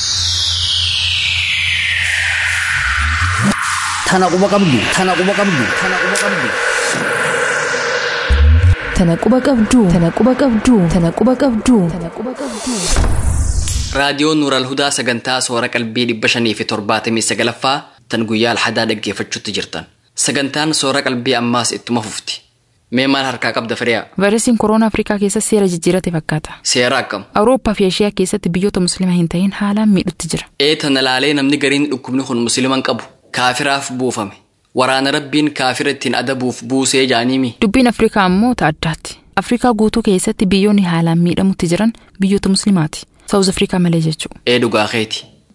S7: Tana quba qabdu. Tana quba qabdu. Tana quba qabdu.
S3: Tana quba qabduu. Tana quba qabduu. Tana quba qabduu. Tana quba qabduu.
S2: Raadiyoon Nuural Hudaa sagantaa soora qalbii dhibba shanii fi torbaatamii sagalaffaa tan guyyaa alhadaa dhaggeeffachuutti jirtan. Sagantaan soora qalbii ammaas ittuma fufti. Mee maal harkaa qabda firiyaa?
S3: Vaayirasiin kooroonaa Afrikaa keessatti seera jijjiirate fakkaata.
S2: Seera akkam?
S3: Awurooppaa fi Eeshiyaa keessatti biyyoota musliima hin ta'in haalaan miidhutti jira.
S2: Ee tana laalee namni gariin dhukkubni kun musliiman qabu. Kaafiraaf buufame. Waraana rabbiin kaafira ittiin adabuuf buusee jaaniimi.
S3: Dubbiin Afrikaa ammoo ta'a addaatti. Afrikaa guutuu keessatti biyyoonni haalaan miidhamutti jiran biyyoota musliimaati. Saawuz Afrikaa malee jechuudha.
S2: Ee dhugaa keeti.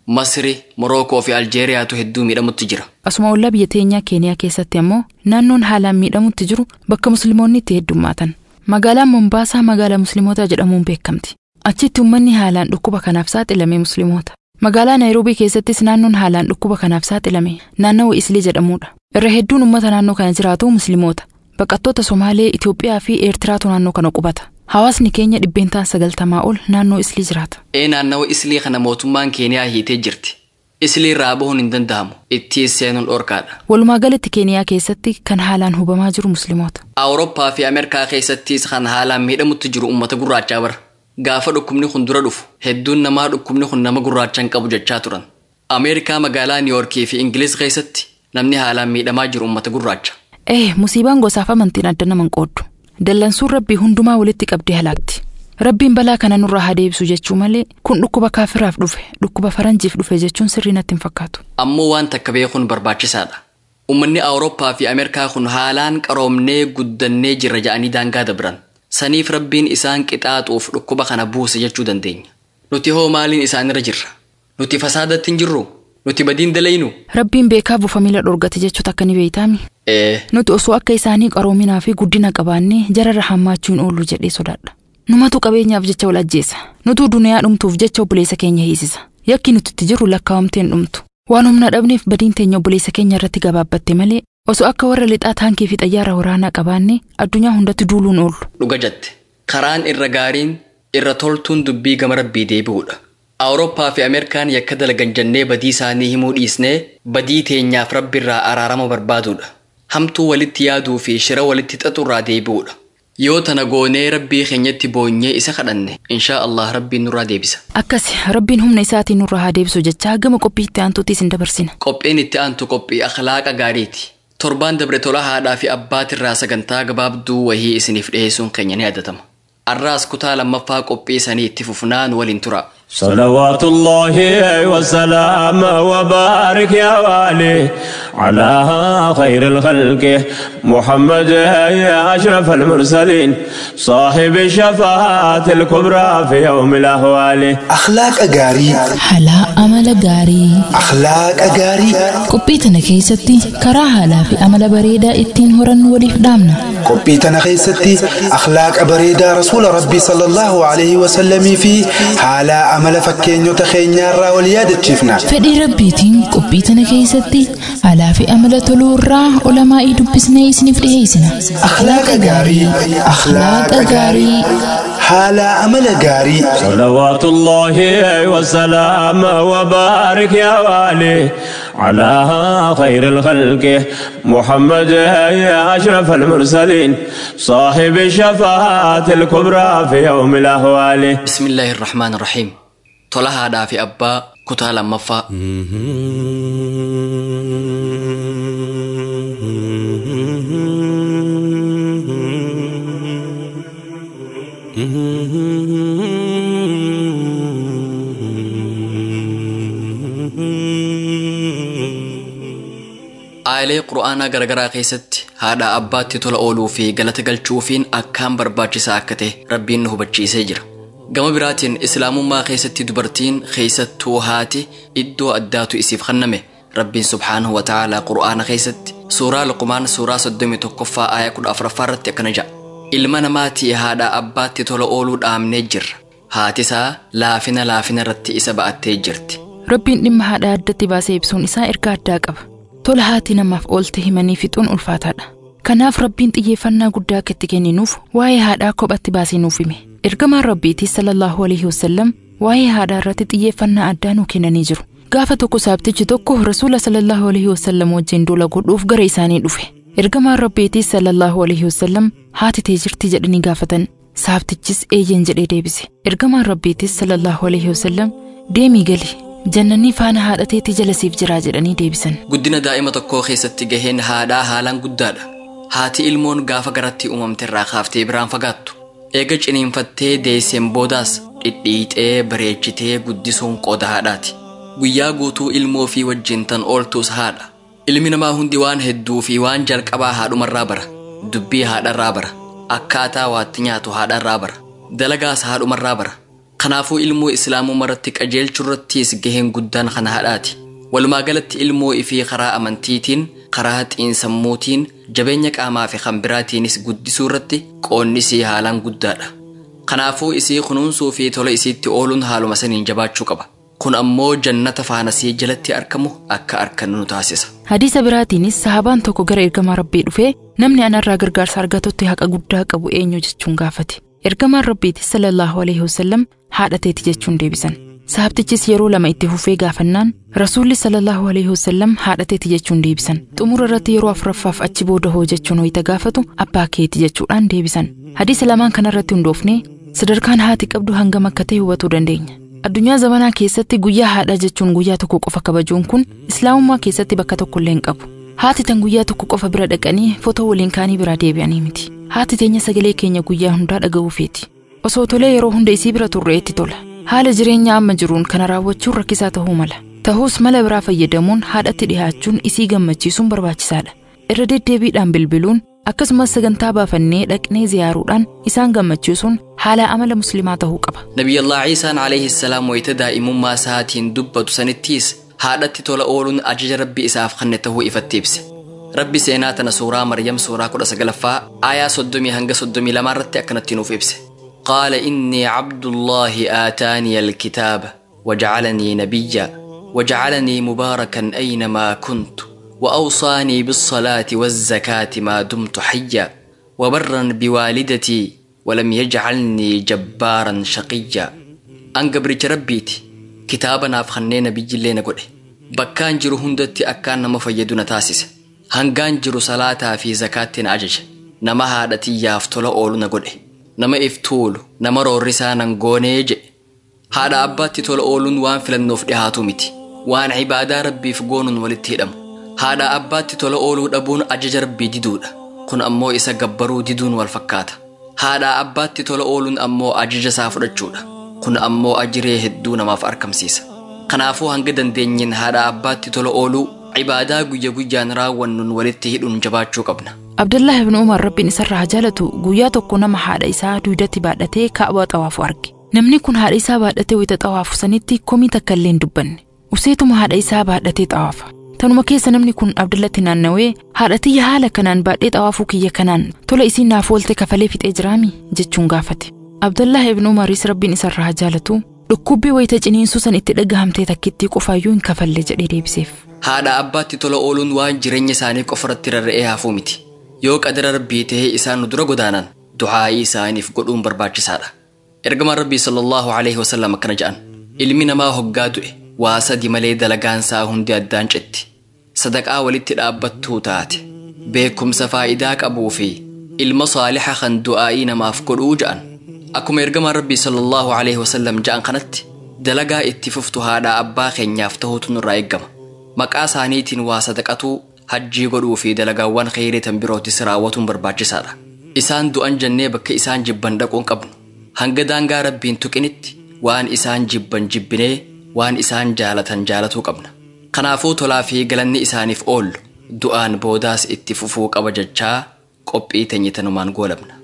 S2: Masri, Morookoo fi Aljeeriyaatu hedduu miidhamutti jira.
S3: Asuma ollaa biyya teenyaa Keeniyaa keessatti ammoo naannoon haalaan miidhamutti jiru bakka musliimoonni itti heddummaatan. Magaalaan Mombaasaa magaalaa musliimotaa jedhamuun beekamti. Achitti uummanni haalaan dhukkuba kanaaf saaxilame musliimoota. Magaalaa Naayiroobii keessattis naannoon haalaan dhukkuba kanaaf saaxilame naannawa Islii jedhamudha. Irra hedduun uummata naannoo kana jiraatu musliimoota. Baqattoota Somaalee, Itoophiyaa fi Eertiraatu naannoo kana qubata. Hawaasni keenya dhibbeentaan sagaltamaa ol naannoo Islii jiraata.
S2: Ee naannawa Islii kana mootummaan Keeniyaa hiitee jirti. Islii irraa bahuun hin danda'amu. Itti seenuun dhorkaadha.
S3: Walumaa galatti Keeniyaa keessatti kan haalaan hubamaa jiru musliimoota.
S2: Awurooppaa fi Ameerikaa keessattis kan haalaan miidhamutti jiru uummata gurraachaa bara. Gaafa dhukkubni kun dura dhufu hedduun namaa dhukkubni kun nama gurraachaan qabu jechaa turan. Ameerikaa magaalaa Niiwoorkii fi Ingiliz keessatti namni haalaan miidhamaa jiru uummata gurraacha.
S3: Eh, musiibaan gosaaf amantiin adda naman qooddu. Dallansuun rabbii hundumaa walitti qabdee halaakti. Rabbiin balaa kana nurraa haa deebisu jechuu malee kun dhukkuba kaafiraaf dhufe dhukkuba faranjiif dhufe jechuun sirrii natti hin fakkaatu.
S2: Ammoo waan takka beekuun barbaachisaadha. Uummanni Awurooppaa fi Ameerikaa kun haalaan qaroomnee guddannee jirra ja'anii daangaa dabran. Saniif rabbiin isaan qixaaxuuf dhukkuba kana buuse jechuu dandeenya. Nuti hoo maaliin isaanirra jirra? Nuti fasaadatti hin jirru? Nuti badiin dalaynu?
S3: Rabbiin beekaa buufa miila dhorgate jechuutu akka ni beeytaami.
S2: Ee,
S3: Nuti osoo akka isaanii qaroominaa fi guddina qabaannee jararra hammaachuu hin oollu jedhee sodaadha. Numatu qabeenyaaf jecha wal ajjeesa. Nutu duniyaa dhumtuuf jecha obboleessa keenya hiisisa. Yakki nuti itti jirru lakkaa'amteen dhumtu. Waan humna dhabneef badiin teenya obboleessa keenya irratti gabaabbatte malee osoo akka warra lixaa taankii fi xayyaara waraanaa qabaannee addunyaa hundatti duuluun oollu.
S2: dhuga jette. Karaan irra gaariin irra toltuun dubbii gama rabbii deebi'uudha. Awurooppaa fi Ameerikaan yakka dalagan jennee badii isaanii himuu dhiisnee badii teenyaaf rabbi irraa araarama barbaaduudha. Hamtuu walitti yaaduu fi shira walitti xaxurraa deebi'uudha. Yoo tana goonee rabbii keenyatti boonyee isa kadhanne inshaa Allah rabbiin nurraa deebisa.
S3: Akkasi rabbiin humna isaatiin nurraa haa deebisu jecha gama qophii itti aantuuttis hin dabarsina.
S2: Qophiin itti aantu qophii akhlaaqa gaariiti. Torbaan dabre tola haadhaa fi abbaatirraa sagantaa gabaabduu wahii isiniif dhiyeessuun keenya ni yaadatama. Arraas kutaa lammaffaa qophii isanii itti fufnaan waliin tura.
S8: صلوات الله وسلام وبارك يا والي على خير الخلق محمد يا أشرف المرسلين صاحب الشفاعة الكبرى في يوم الأهوال
S6: akhlaaqa gaarii
S9: Halaa amala gaarii
S6: akhlaaqa gaarii
S9: qophii tana keessatti karaa haalaa fi amala bareedaa ittiin horannu waliif dhaamna.
S6: qophii tana keessatti akhlaaqa bareedaa rasuula rabbii sallallahu alaihi wasallamii fi haala amala fakkeenyota keenyaarraa wal yaadachiifna
S9: Fedhii rabbiitiin qophii tana keessatti haalaa fi amala toluu irraa olamaa'ii dubbisnee isiniif dhiheessina.
S6: akhlaaqa gaarii
S9: Akhlaaqa gaarii.
S6: haala amala gaarii
S8: صلوات الله وسلام وبارك يا والي على خير الخلق محمد يا أشرف المرسلين صاحب الشفاعة الكبرى في يوم الأهوال
S2: بسم الله الرحمن الرحيم tola haadhaa fi abbaa kutaa lammaffaa aayilee qura'aanaa garagaraa keessatti haadha abbaatti tola ooluu fi galata galchuufiin akkaan barbaachisaa akka ta'e rabbiin nu hubachiisee jira gama biraatiin islaamummaa keessatti dubartiin keessattuu haati iddoo addaatu isiif kenname rabbiin subhaanahu wa ta'aalaa qura'aana keessatti suuraa luqmaan suuraa soddomii tokkoffaa aayaa kudha afuraffaa irratti akkana jedha ilma namaatii haadha abbaatti tola ooluu dhaamnee jirra haatisaa laafina laafina irratti isa ba'attee jirti
S3: Rabbiin dhimma haadha addatti baasee ibsuun isaa erga addaa qaba. Tola haati namaaf oolte himanii fixuun ulfaataadha. Kanaaf rabbiin xiyyeeffannaa guddaa akka itti kenninuuf waa'ee haadhaa kophatti baasee nuuf hime. Ergamaan rabbiitis sallallahu alaihi wasallam waa'ee haadhaa irratti xiyyeeffannaa addaa nuu kennanii jiru. Gaafa tokko saabtichi tokko rasuula sallallahu alaihi wasallam wajjin duula godhuuf gara isaanii dhufe. Ergamaan rabbiitis sallallahu alaihi wasallam haati tee jirti jedhanii gaafatan. Saabtichis eeyyen jedhee deebise. Ergamaan rabbiitis sallallahu alaihi wasallam deemii gali jannanni faana haadha teetii jala siif jiraa jedhanii deebisan.
S2: guddina daa'ima tokkoo keessatti gaheen haadhaa haalaan guddaadha haati ilmoon gaafa garatti uumamte irraa kaaftee biraan fagaattu eega ciniinfattee deesseen boodaas dhidhiixee bareechitee guddisuun qooda haadhaati guyyaa guutuu ilmoo fi wajjin tan ooltuus haadha ilmi namaa hundi waan hedduu fi waan jalqabaa haadhumarraa bara dubbii haadharraa bara akkaataa waatti nyaatu haadharraa bara dalagaas haadhumarraa bara kanaafuu ilmoo islaamuu maratti qajeelchuu irrattis gaheen guddaan kana haadhaati walumaa galatti ilmoo ifii karaa amantiitiin karaa xiinsammuutiin jabeenya qaamaa fi kan biraatiinis guddisuu irratti qoonni isii haalaan guddaadha kanaafuu isii kunuunsuu fi tola isiitti ooluun haaluma saniin jabaachuu qaba kun ammoo jannata faanasii jalatti argamu akka argannu nu taasisa
S3: hadiisa biraatiinis sahabaan tokko gara ergamaa rabbii dhufee namni anarraa gargaarsa argatutti haqa guddaa qabu eenyu jechuun gaafate ergamaan rabbiitis sallallahu alaihi wasallam haadha teeti jechuun deebisan sahabtichis yeroo lama itti fufee gaafannaan rasuulli sallallahu alaihi wasallam haadha teeti jechuun deebisan xumura irratti yeroo afuraffaaf achi booda hoo jechuun wayita gaafatu abbaa keeti jechuudhaan deebisan hadiisa lamaan kanarratti hundoofnee sadarkaan haati qabdu hangam akka ta'e hubachuu dandeenya addunyaa zamanaa keessatti guyyaa haadhaa jechuun guyyaa tokko qofa kabajuun kun islaamummaa keessatti bakka tokkollee hin qabu haati tan guyyaa tokko qofa bira dhaqanii footoo waliin kaanii biraa deebi'anii miti haati teenya sagalee keenya guyyaa hundaa dhaga'uu feeti osoo tolee yeroo hunda isii bira turreetti tola haala jireenya amma jiruun kana raawwachuun rakkisaa ta'uu mala ta'us mala biraa fayyadamuun haadhatti dhihaachuun isii gammachiisuun barbaachisaadha irra deddeebiidhaan bilbiluun akkasumas sagantaa baafannee dhaqnee ziyaaruudhaan isaan gammachiisuun haala amala muslimaa ta'uu qaba.
S2: nabiyallaa ciisaan alayhi salaam wayita daa'imummaa isaatiin dubbatu sanittiis haadhatti tola ooluun ajaja rabbi isaaf kenne ta'uu ifatti ibse rabbi seenaa tana suuraa maryam suuraa kudha sagalaffaa aayaa soddomii hanga soddomii lamaa irratti akkanatti nuuf ibse qaala innii cabdullaahi aataaniya alkitaaba wajacalanii nabiyya wajacalanii mubaarakan aynamaa kuntu وأوصاني بالصلاة والزكاة ما دمت حيا وبرا بوالدتي ولم يجعلني جبارا شقيا أن قبرج ربيتي كتابا نافخني نبي اللي نقول بكان جرو هندتي أكان نما فيدنا تاسس هنغان جرو صلاة في زكاة أجج نما هادتي يافتولا أولو نقول نما إفتول نما رورسا ننغونيج هذا أباتي تولا أولون وان فلنوف دهاتو متي وان عبادة ربي فقون ولتهدم haadha abbaatti tola ooluu dhabuun ajaja rabbii diduudha kun ammoo isa gabbaruu diduun wal fakkaata haadha abbaatti tola ooluun ammoo ajaja isaa fudhachuudha kun ammoo ajiree hedduu namaaf argamsiisa kanaafuu hanga dandeenyeen haadha abbaatti tola ooluu cibaadaa guyya guyyaan raawwannuun walitti hidhuun jabaachuu qabna
S3: abdullah ibn umar rabbiin isarraa haa jaalatu guyyaa tokko nama haadha isaa duudatti baadhatee kaabaa xawaafu arge namni kun haadha isaa baadhatee wayita xawaafu sanitti komii takka illee hin dubbanne useetuma haadha isaa baadhatee xawaafa tanuma keessa namni kun abdullatti naannawee haadhatiyya haala kanaan baadhee xawaafuu kiyya kanaan tola isiin naaf oolte kafalee fixee jiraami jechuun gaafate abdullah ibn umaris rabbiin isarraa haa jaalatu dhukkubbii wayita ciniinsuu san itti dhagahamtee takkittii qofaayyuu hin kafalle jedhee deebiseef.
S2: haadha abbaatti tola ooluun waan jireenya isaanii qofarratti rarra'ee hafuu miti yoo qadara rabbii tahee isaan nu dura godaanan du'aa'ii isaaniif godhuun barbaachisaadha ergamaan rabbii sallallahu alaihi wasallam akkana jedhan ilmi namaa hoggaa du'e waa sadi malee dalagaansaa hundi addaan citti sadaqaa walitti dhaabbattuu taate beekumsa faayidaa qabuu fi ilma saalixa kan du'aa'ii namaaf godhuu ja'an akkuma ergamaan rabbii sallallahu alaihi wasallam ja'an kanatti dalagaa itti fuftu haadha abbaa keenyaaf ta'uutu nurraa eeggama maqaa isaaniitiin waa sadaqatuu hajjii godhuu fi dalagaawwan kheyrii tan birootis raawwatuun barbaachisaadha isaan du'an jennee bakka isaan jibban dhaquun qabnu hanga daangaa rabbiin tuqinitti waan isaan jibban jibbinee waan isaan jaalatan jaalatuu qabna kanaafuu tolaa fi galanni isaaniif oollu du'aan boodaas itti fufuu qaba jechaa qophii teenyitanumaan goolabna.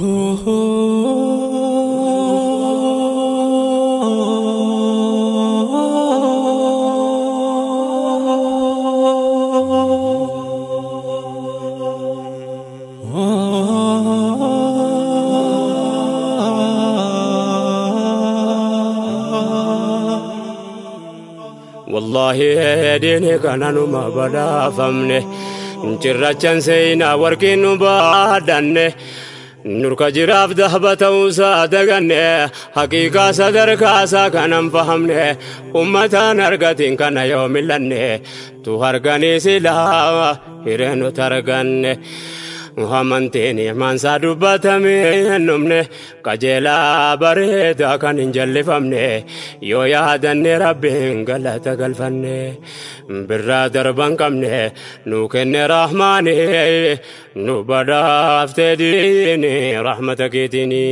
S8: والله ديني كان نما بدا فمنه cirrachan seenaa warqii nu baadhanne nurka jiraaf dahba ta'uusaa daganne haqiiqaa sadarkaasaa kanan fahamne ummataan argatiin kana yoo millanne tu harganii silaa hireenut arganne amantiin imaansaa dubbatame numne qajeelaa bareedaa kan hin jallifamne yoo yaadanne rabbiin galata galfanne birraa darban qabne nu kenne rahmaani nu badhaaftee diini rahmata keetiini.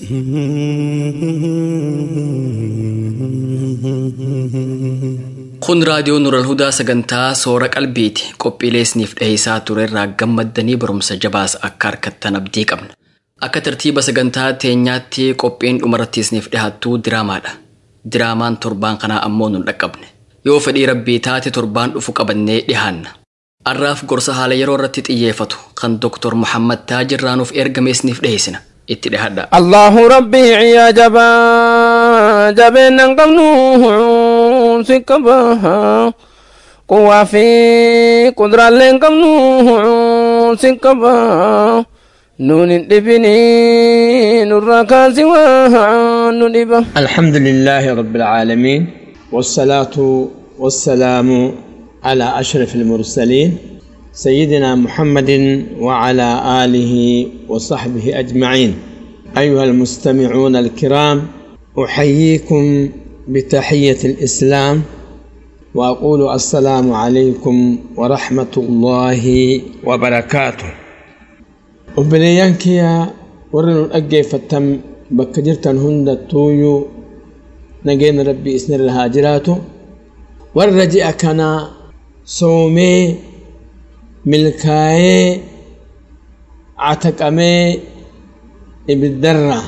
S2: kun raadiyoo nural hudaa sagantaa soora qalbiiti qophiilee isiniif dhiheessaa ture irraa gammaddanii barumsa jabaas akka harkattan abdii qabna Akka tartiiba sagantaa teenyaatti qophiin dhumarratti isiniif dhiyaattu diraamaadha. Diraamaan torbaan kanaa ammoo nun dhaqqabne. Yoo fedhii rabbii taate torbaan dhufu qabannee dhiyaanna. Har'aaf gorsa haala yeroo irratti xiyyeeffatu kan Dr. Muhammad Taajir Raanuuf ergame isiniif dhiyeessina. Itti dhihadha.
S10: Allahu rabbi yaa jabaa jabeennan qabnu si qaba. Quwwaa fi kuduraalee qabnu si qaba. نون الدبني نور كاسي ندبا
S11: الحمد لله رب العالمين والصلاة والسلام على أشرف المرسلين سيدنا محمد وعلى آله وصحبه أجمعين أيها المستمعون الكرام أحييكم بتحية الإسلام وأقول السلام عليكم ورحمة الله وبركاته obboleeyyan kiyya warra nu dhaggeeffattan bakka jirtan hundattuuyyuu nageenya rabbii isinirra haa jiraatu warra ji'a kana soomee milkaayee cataqamee ibiddarra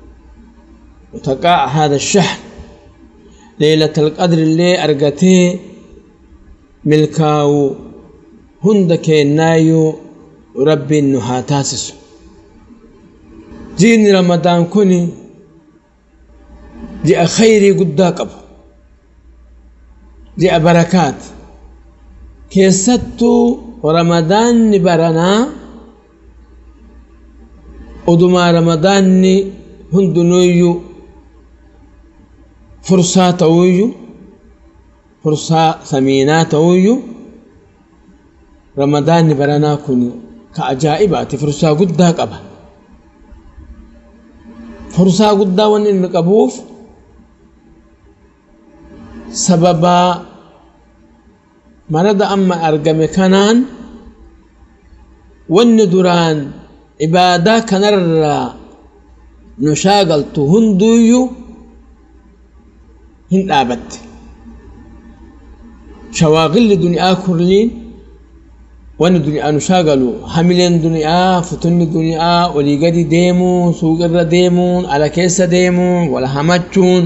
S11: وتقاء هذا الشهر ليلة القدر اللي أرقتي ملكاو هندك نايو rabbiin nu haa taasisu ji'ni ramadaan kun ji'a khayrii guddaa qabu ji'a barakaat keessattuu ramadaanni baranaa odumaa ramadaanni hundinuuyyu fursaa ta'uuyyu fursaa samiinaa ta'uuyyu ramadaanni baranaa kun ka ajaa'ibaati fursaa guddaa qaba fursaa guddaa wanni inni qabuuf sababaa marada amma argame kanaan wanni duraan ibaadaa kanarraa nu shaagaltu hunduuyyuu hin dhaabatte shawaaqilli duniyaa kurliin wanni duniyaa nu shaagalu hamileen duniyaa futunni duniyaa olii gadi deemuun suuqirra deemuun ala keessa deemuun wala hamachuun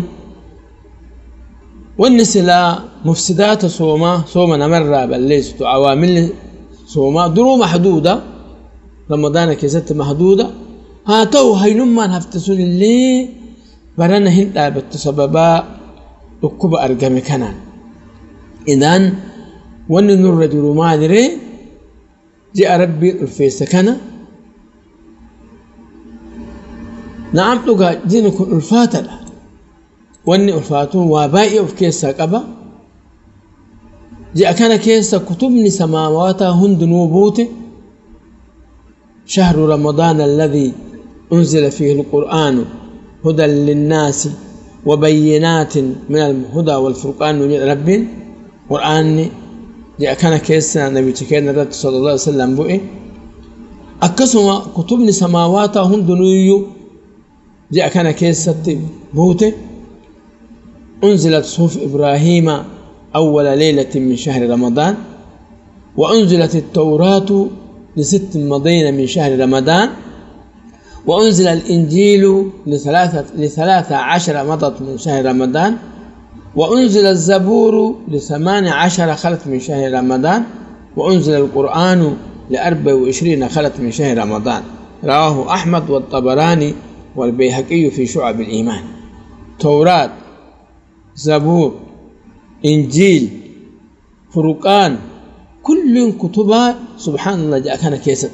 S11: wanni silaa mufsidaata soomaa sooma namarraa balleessitu awaamilli soomaa duruu mahduuda ramadaana keessatti mahduuda haa ta'u haynummaan hafte sun illee barana hin dhaabattu sababaa dhukkuba argame kanaan idaan wanni nurra jiru maaliree ji'a rabbiin ulfeesse kana na'am dhugaa jiini kun ulfaatadha wanni ulfaatuun waa baay'ee of keessaa qaba ji'a kana keessa kutubni samaawataa hundinuu buute شهر رمضان الذي أنزل فيه القرآن هدى للناس وبينات من الهدى والفرقان من رب قرآن جاء كان كيسنا نبي تكين الرد صلى الله عليه وسلم بؤي أكسما كتبني سماوات هم دنوي جاء كان كيسة بوته أنزلت صحف إبراهيم أول ليلة من شهر رمضان وأنزلت التوراة لست مضين من شهر رمضان وأنزل الإنجيل لثلاثة, لثلاثة عشر مضت من شهر رمضان وأنزل الزبور لثمان عشر خلت من شهر رمضان وأنزل القرآن لأربع وعشرين خلت من شهر رمضان رواه أحمد والطبراني والبيهقي في شعب الإيمان توراة زبور إنجيل فرقان كل كتبها سبحان الله جاء كان كيست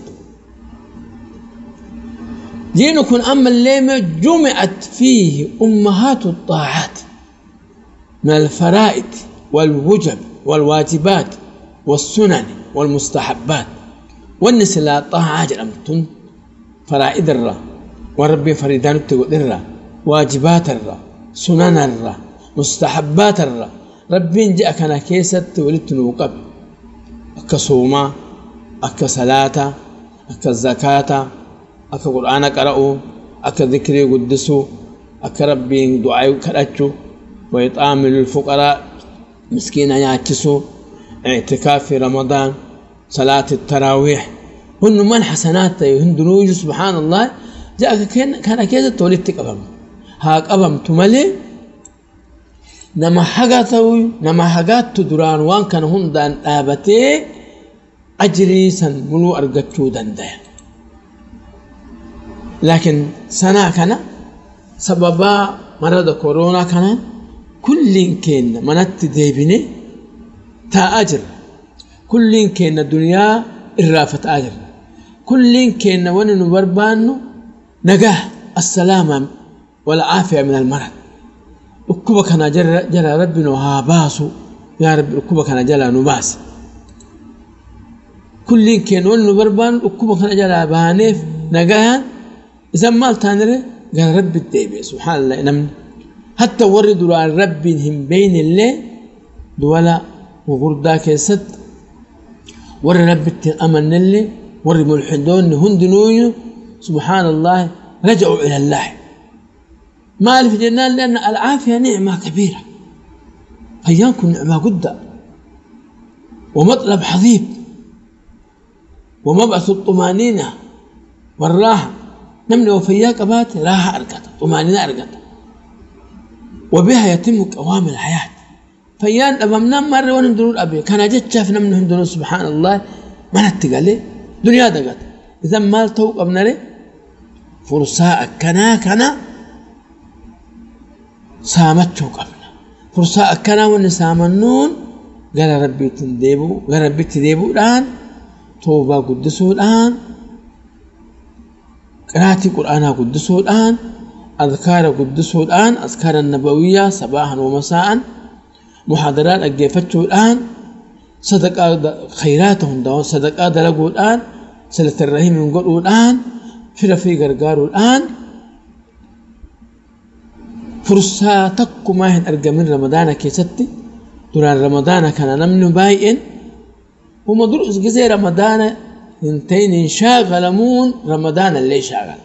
S11: دينكم أما الليمة جمعت فيه أمهات الطاعات من الفرائض والوجب والواجبات والسنن والمستحبات والنسلاء طاعة جرمتن فرائض الرا وربي فريدان التقدر واجبات الرا سنن الرا مستحبات الرا ربي جاء كان كيست ولدتن وقبل akka soomaa akka salaataa akka zakaataa akka qur'aana qara'uu akka zikrii guddisuu akka rabbiin du'aa kadhachuu wayixaami lilfuqaraa miskiina nyaachisuu اعتكاف في رمضان صلاة التراويح هن من حسنات هندنوج سبحان الله ja'a kana keessatti walitti qabamna haa qabamtu malee nama haga ta'u nama hagaattu duraan waan kana hundaan dhaabatee ajrii san muluu argachuu danda'a. Laakiin sanaa kana sababaa marada kooroonaa kanaan kulliin keenya manatti deebine taa'aa jirra. Kulliin keenya duniyaa irraafataa jirra. Kulliin keenya wani nu barbaannu nagaa assalaama walcaafiya min almarad. dhukkuba kana jala rabbi nu haa baasu yaa rabbi dhukkuba kana jala nu baasi kulliin keenya wanni nu barbaannu dhukkuba kana jalaa baaneef nagaan isan maal taanire gara rabbi deebi'e subhaanallah namni hatta warri duraan rabbiin hin beeynillee duwala gugurdaa keessatti warri rabbitti hin amannillee warri mulxidoonni hundinuuyyu subhaanallah raja'u ila allaahi مالف جنان لأن العافية نعمة كبيرة فيانكم نعمة قدة ومطلب حضيب ومبعث الطمانينة والراحة نمني وفياك بات راحة أرقت طمانينة أرقت وبها يتم قوام الحياة فيان أبا منام مرة ونمدنون أبي كان جد شاف نمن هندنون سبحان الله ما نتقالي دنيا دقت إذا ما توق أبنري فرصة كنا كنا saamachuu qabna fursaa akkanaa wanni saamannuun gara rabbiitti deebi'u gara rabbitti deebi'uudhaan toobaa guddisuudhaan qiraatii qur'aanaa guddisuudhaan adkaara guddisuudhaan adkaara nabawiyyaa sabaahan wamasaa'an muhaadaraa dhaggeeffachuudhaan sadaqaa khayraata hundaa sadaqaa dalaguudhaan silatan rahimin godhuudhaan fira fi gargaaruudhaan fursaa takkumaa hin argamin ramadaana keessatti duraan ramadaana kana namni baay'een huma dur gisee ramadaana hin ta'in hin shaagalamuun ramadaana illee shaagala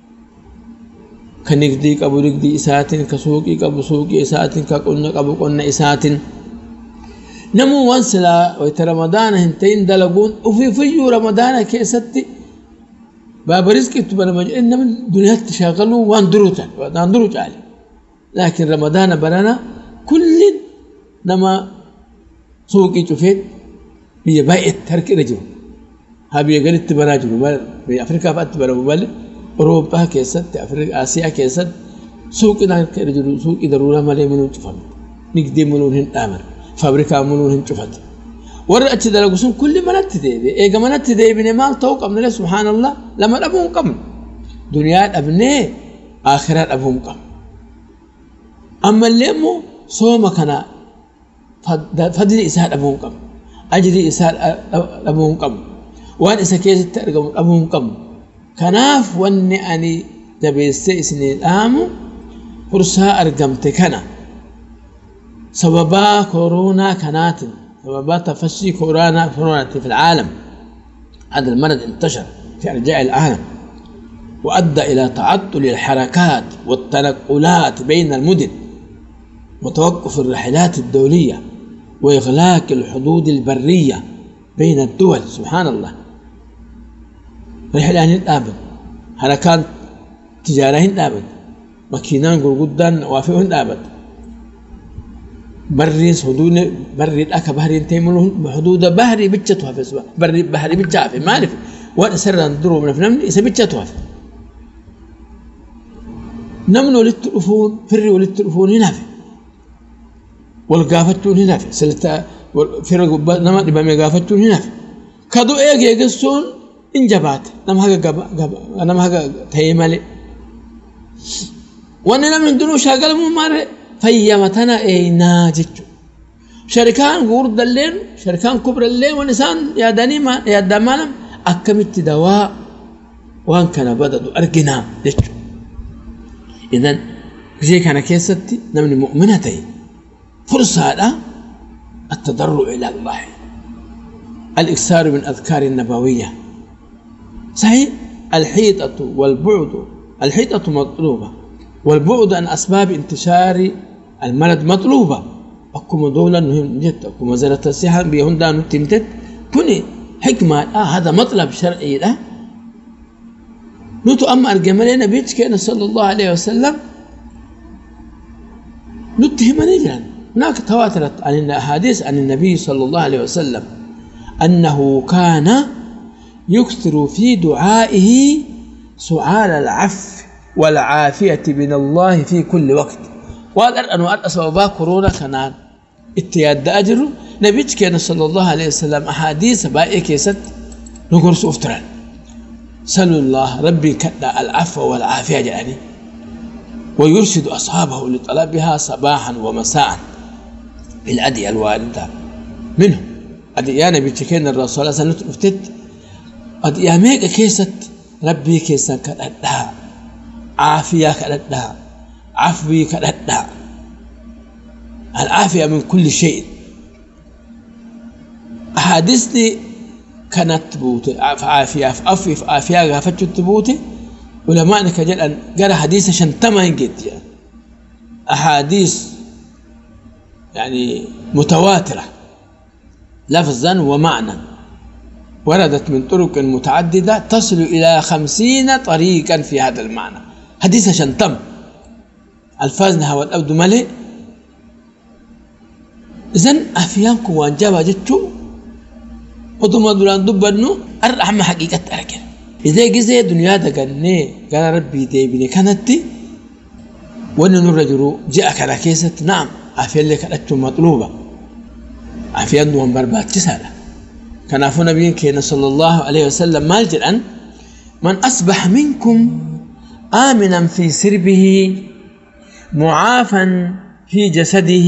S11: ka nigdii qabu nigdii isaatiin ka suuqii qabu suuqii isaatiin ka qonna qabu qonna isaatiin namuu waan silaa wayta ramadaana hin ta'in dalaguun ufiifiyyuu ramadaana keessatti baaba riskiitti banama jedhee namni duniyaatti shaagaluu waan duruu ta'a waan duruu caale. لكن رمضان برنا كل نما سوقي شوفين بي بايت ترك رجل هابي قلت براجل في افريقيا فات برا بل اوروبا كيست افريقيا اسيا كيست سوقي ترك رجل سوقي ضروره مالي منو شوفن نقدي منو هن امر فابريكا منو هن شوفت ورا اتش دلغسون كل منت ديبي ايغا منت ديبي مال توق من سبحان الله لما ابون قم دنيا ابني اخرات ابون قم ammallee immoo sooma kana fadli isaa dhabuu hin qabu ajrii isaa dhabuu hin qabu waan isa keessatti argamu dhabuu hin qabu kanaaf wanni ani jabeessee isinii dhaamu fursaa argamte kana sababaa kooroonaa kanaatiin sababaa tafashii kooroonaa kooroonaatiin fi العالم هذا المرض انتشر في أرجاء العالم وأدى إلى تعطل الحركات والتنقلات بين المدن وتوقف الرحلات الدولية وإغلاق الحدود البرية بين الدول سبحان الله رحلة الآبد حركات تجارة الآبد مكينان قرقودان وافئهن آبد بري حدود بري الأكا بحري تيملون حدود بحري بجتها في سبا بري بحري بجتها في ما عرف وأنا سر ندرو من فنمني إذا بجتها في نمن ولدت الأفون فري ولدت الأفون هنا في والقافتون هنا في سلتا فرق نما دبا ميقافتون هنا في كدو ايغ يغسون انجبات نم هاga gaba gaba nam haga taymale wanni namni hundinuu shaagalamuu maarre fayyamatana eeynaa jechu sharikaan gugurdalleen sharikaan kubralleen wan isaan yaadanii yaaddaa maalam akkamitti dawaa waan kana badadu arginaa jechu idan gisee kana keessatti namni mu'mina ta'e فرصة التضرع إلى الله الإكثار من أذكار النبوية صحيح الحيطة والبعد الحيطة مطلوبة والبعد عن أسباب انتشار المرض مطلوبة أكما دولا مهم جدا أكما زالت الصحة بيهن دانو تمتت كوني حكمة آه هذا مطلب شرعي له نوتو أما أرجمالي نبيت كان صلى الله عليه وسلم نتهم نجرا هناك تواترت عن الأحاديث عن النبي صلى الله عليه وسلم أنه كان يكثر في دعائه سؤال العفو والعافية من الله في كل وقت وهذا أن أسباب كورونا كان اتياد أجر نبيت كان صلى الله عليه وسلم أحاديث بائي كيست نقرس أفتران سلوا الله ربي كدا العفو والعافية يعني ويرشد أصحابه لطلبها صباحا ومساء بالأدية الواردة منهم أدية نبي كان الرسول صلى الله عليه وسلم افتت أدية ميقا كيست ربي كيسا كدها عافية كدها عفوي كدها العافية من كل شيء أحاديث كانت تبوتي عافية عافية عافية غافتش تبوتي علماء كجل أن قرأ حديث شنتما ينقد يعني أحاديث يعني متواترة لفظا ومعنى وردت من طرق متعددة تصل إلى خمسين طريقا في هذا المعنى حديث شنتم ألفاظنا والأبد ملئ إذن أفيانكم وانجابا جتشو ودما دولان دبنو الرحمة حقيقة أركن إذا جزء دنيا دقني قال ربي ديبني كانت وأن نرجو جاء كلا كيست نعم عافية لك أتشو مطلوبة عافية دوان بربات تسالة كان عفو نبي كينا صلى الله عليه وسلم مال أن من أصبح منكم آمنا في سربه معافا في جسده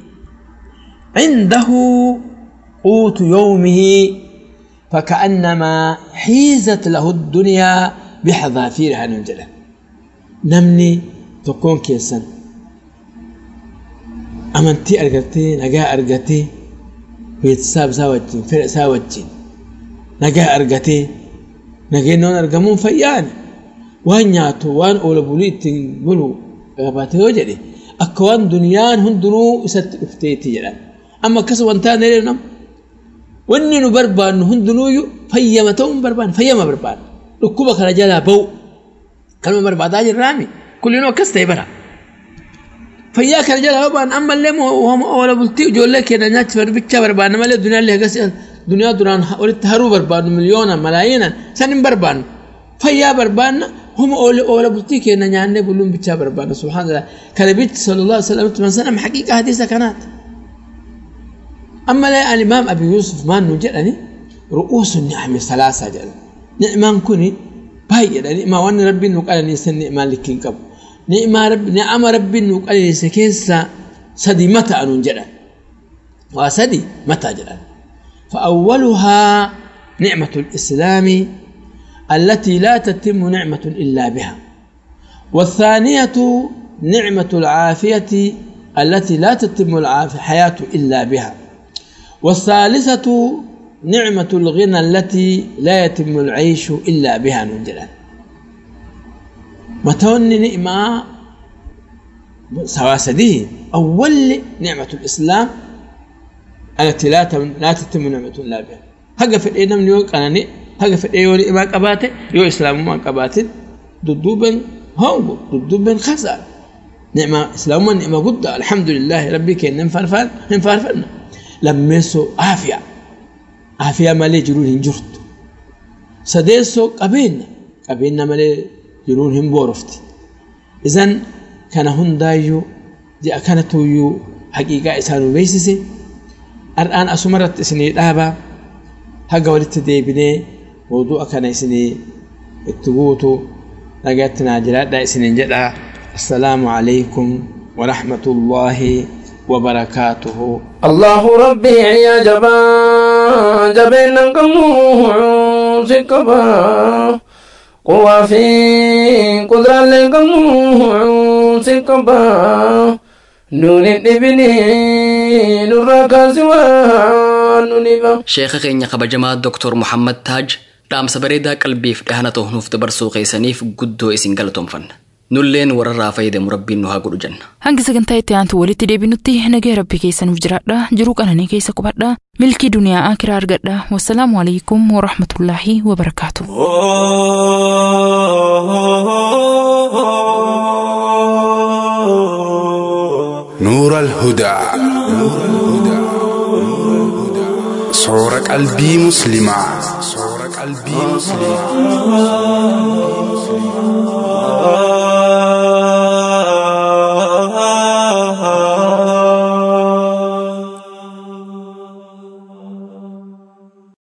S11: عنده قوت يومه فكأنما حيزت له الدنيا بحذافيرها ننجلة نمني تكون كيسن أمنتي أرقتي نجا أرقتي بيتساب ساوجين فرق ساوجين نجا أرقتي نجا نون أرقمون فيان وان نياتو وان أولا بوليت بلو غباتي وجري أكوان دنيان هندنو إسات افتيتي جلال أما كسو وانتان نم wanni nu barbaannu hundinuuyyu fayyama ta'uu hin barbaanne fayyama barbaanne dhukkuba kana jalaa ba'u kanuma barbaadaa jirraami kullinuu akkas ta'e bara fayyaa kana jalaa ba'an ammallee oola bultii ijoollee keenya nyaachifan bichaa barbaanna malee duniyaallee hagas duniyaa duraan walitti haruu barbaannu miliyoona malaayinan san hin barbaannu fayyaa barbaanna huma oola bultii keenya nyaannee buluun bichaa barbaanna subhaanallah kana bichi sallallahu alaihi wasallam man sanam haqiiqa hadiisa kanaati أما لا الإمام أبي يوسف ما نجدني رؤوس النعم ثلاثة جل نعمان كوني باي يعني ما وان ربي نقول أني سن نعمان لكين كب نعم رب نعم ربي نقول أني سكيس سدي متى أن جل وسدي متى جل فأولها نعمة الإسلام التي لا تتم نعمة إلا بها والثانية نعمة العافية التي لا تتم الحياة إلا بها والثالثة نعمة الغنى التي لا يتم العيش إلا بها نجلا متون نعمة سواسده أول نعمة الإسلام التي لا لا تتم نعمة إلا بها هقا في الإيه نمني وقناني هقا في الإيه ولي ما قباته يو إسلام ما قباته دودوبن هونغو دودوبن خسر نعمة إسلام نعمة قد الحمد لله ربي كي ننفرفر ننفرفرنا lammeessoo aafiyaa aafiyaa malee jiruun hin jirtu sadeessoo qabeenya qabeenya malee jiruun hin boorofti izan kana hundaayyuu ji'a kanatuyyuu haqiiqaa isaanuu beeksise har'aan asumarratti isinii dhaabaa haga walitti deebinee mawdu'a kana isinii itti guutu nagaatti naa jiraadhaa isiniin jedhaa assalaamu alaykum warahmatullaahi وبركاته
S10: الله ربي يا جبا جبين قمو سكبا قوة في قدرة لقمو سكبا نون ابني نور كاسوان نونيبا
S2: sheeka keenya kabajamaa Dr. Muhammad Taaj dhaamsa bareedaa qalbiif dhahana ta'uuf dabarsuu keessaniif guddoo isin galatoomfanna. nulleen wararraa fayyadamu rabbiin nu haa godhu jenna.
S3: Hangi sagantaa itti aantu walitti deebinutti nagaa rabbii keessa nuuf jiraadha. Jiruu qananii keessa qubadha. Milkii duniyaa akiraa argadha. Wassalaamu alaikum wa rahmatullaahi wa barakaatu.
S6: نور الهدى صور قلبي مسلمة صور قلبي مسلمة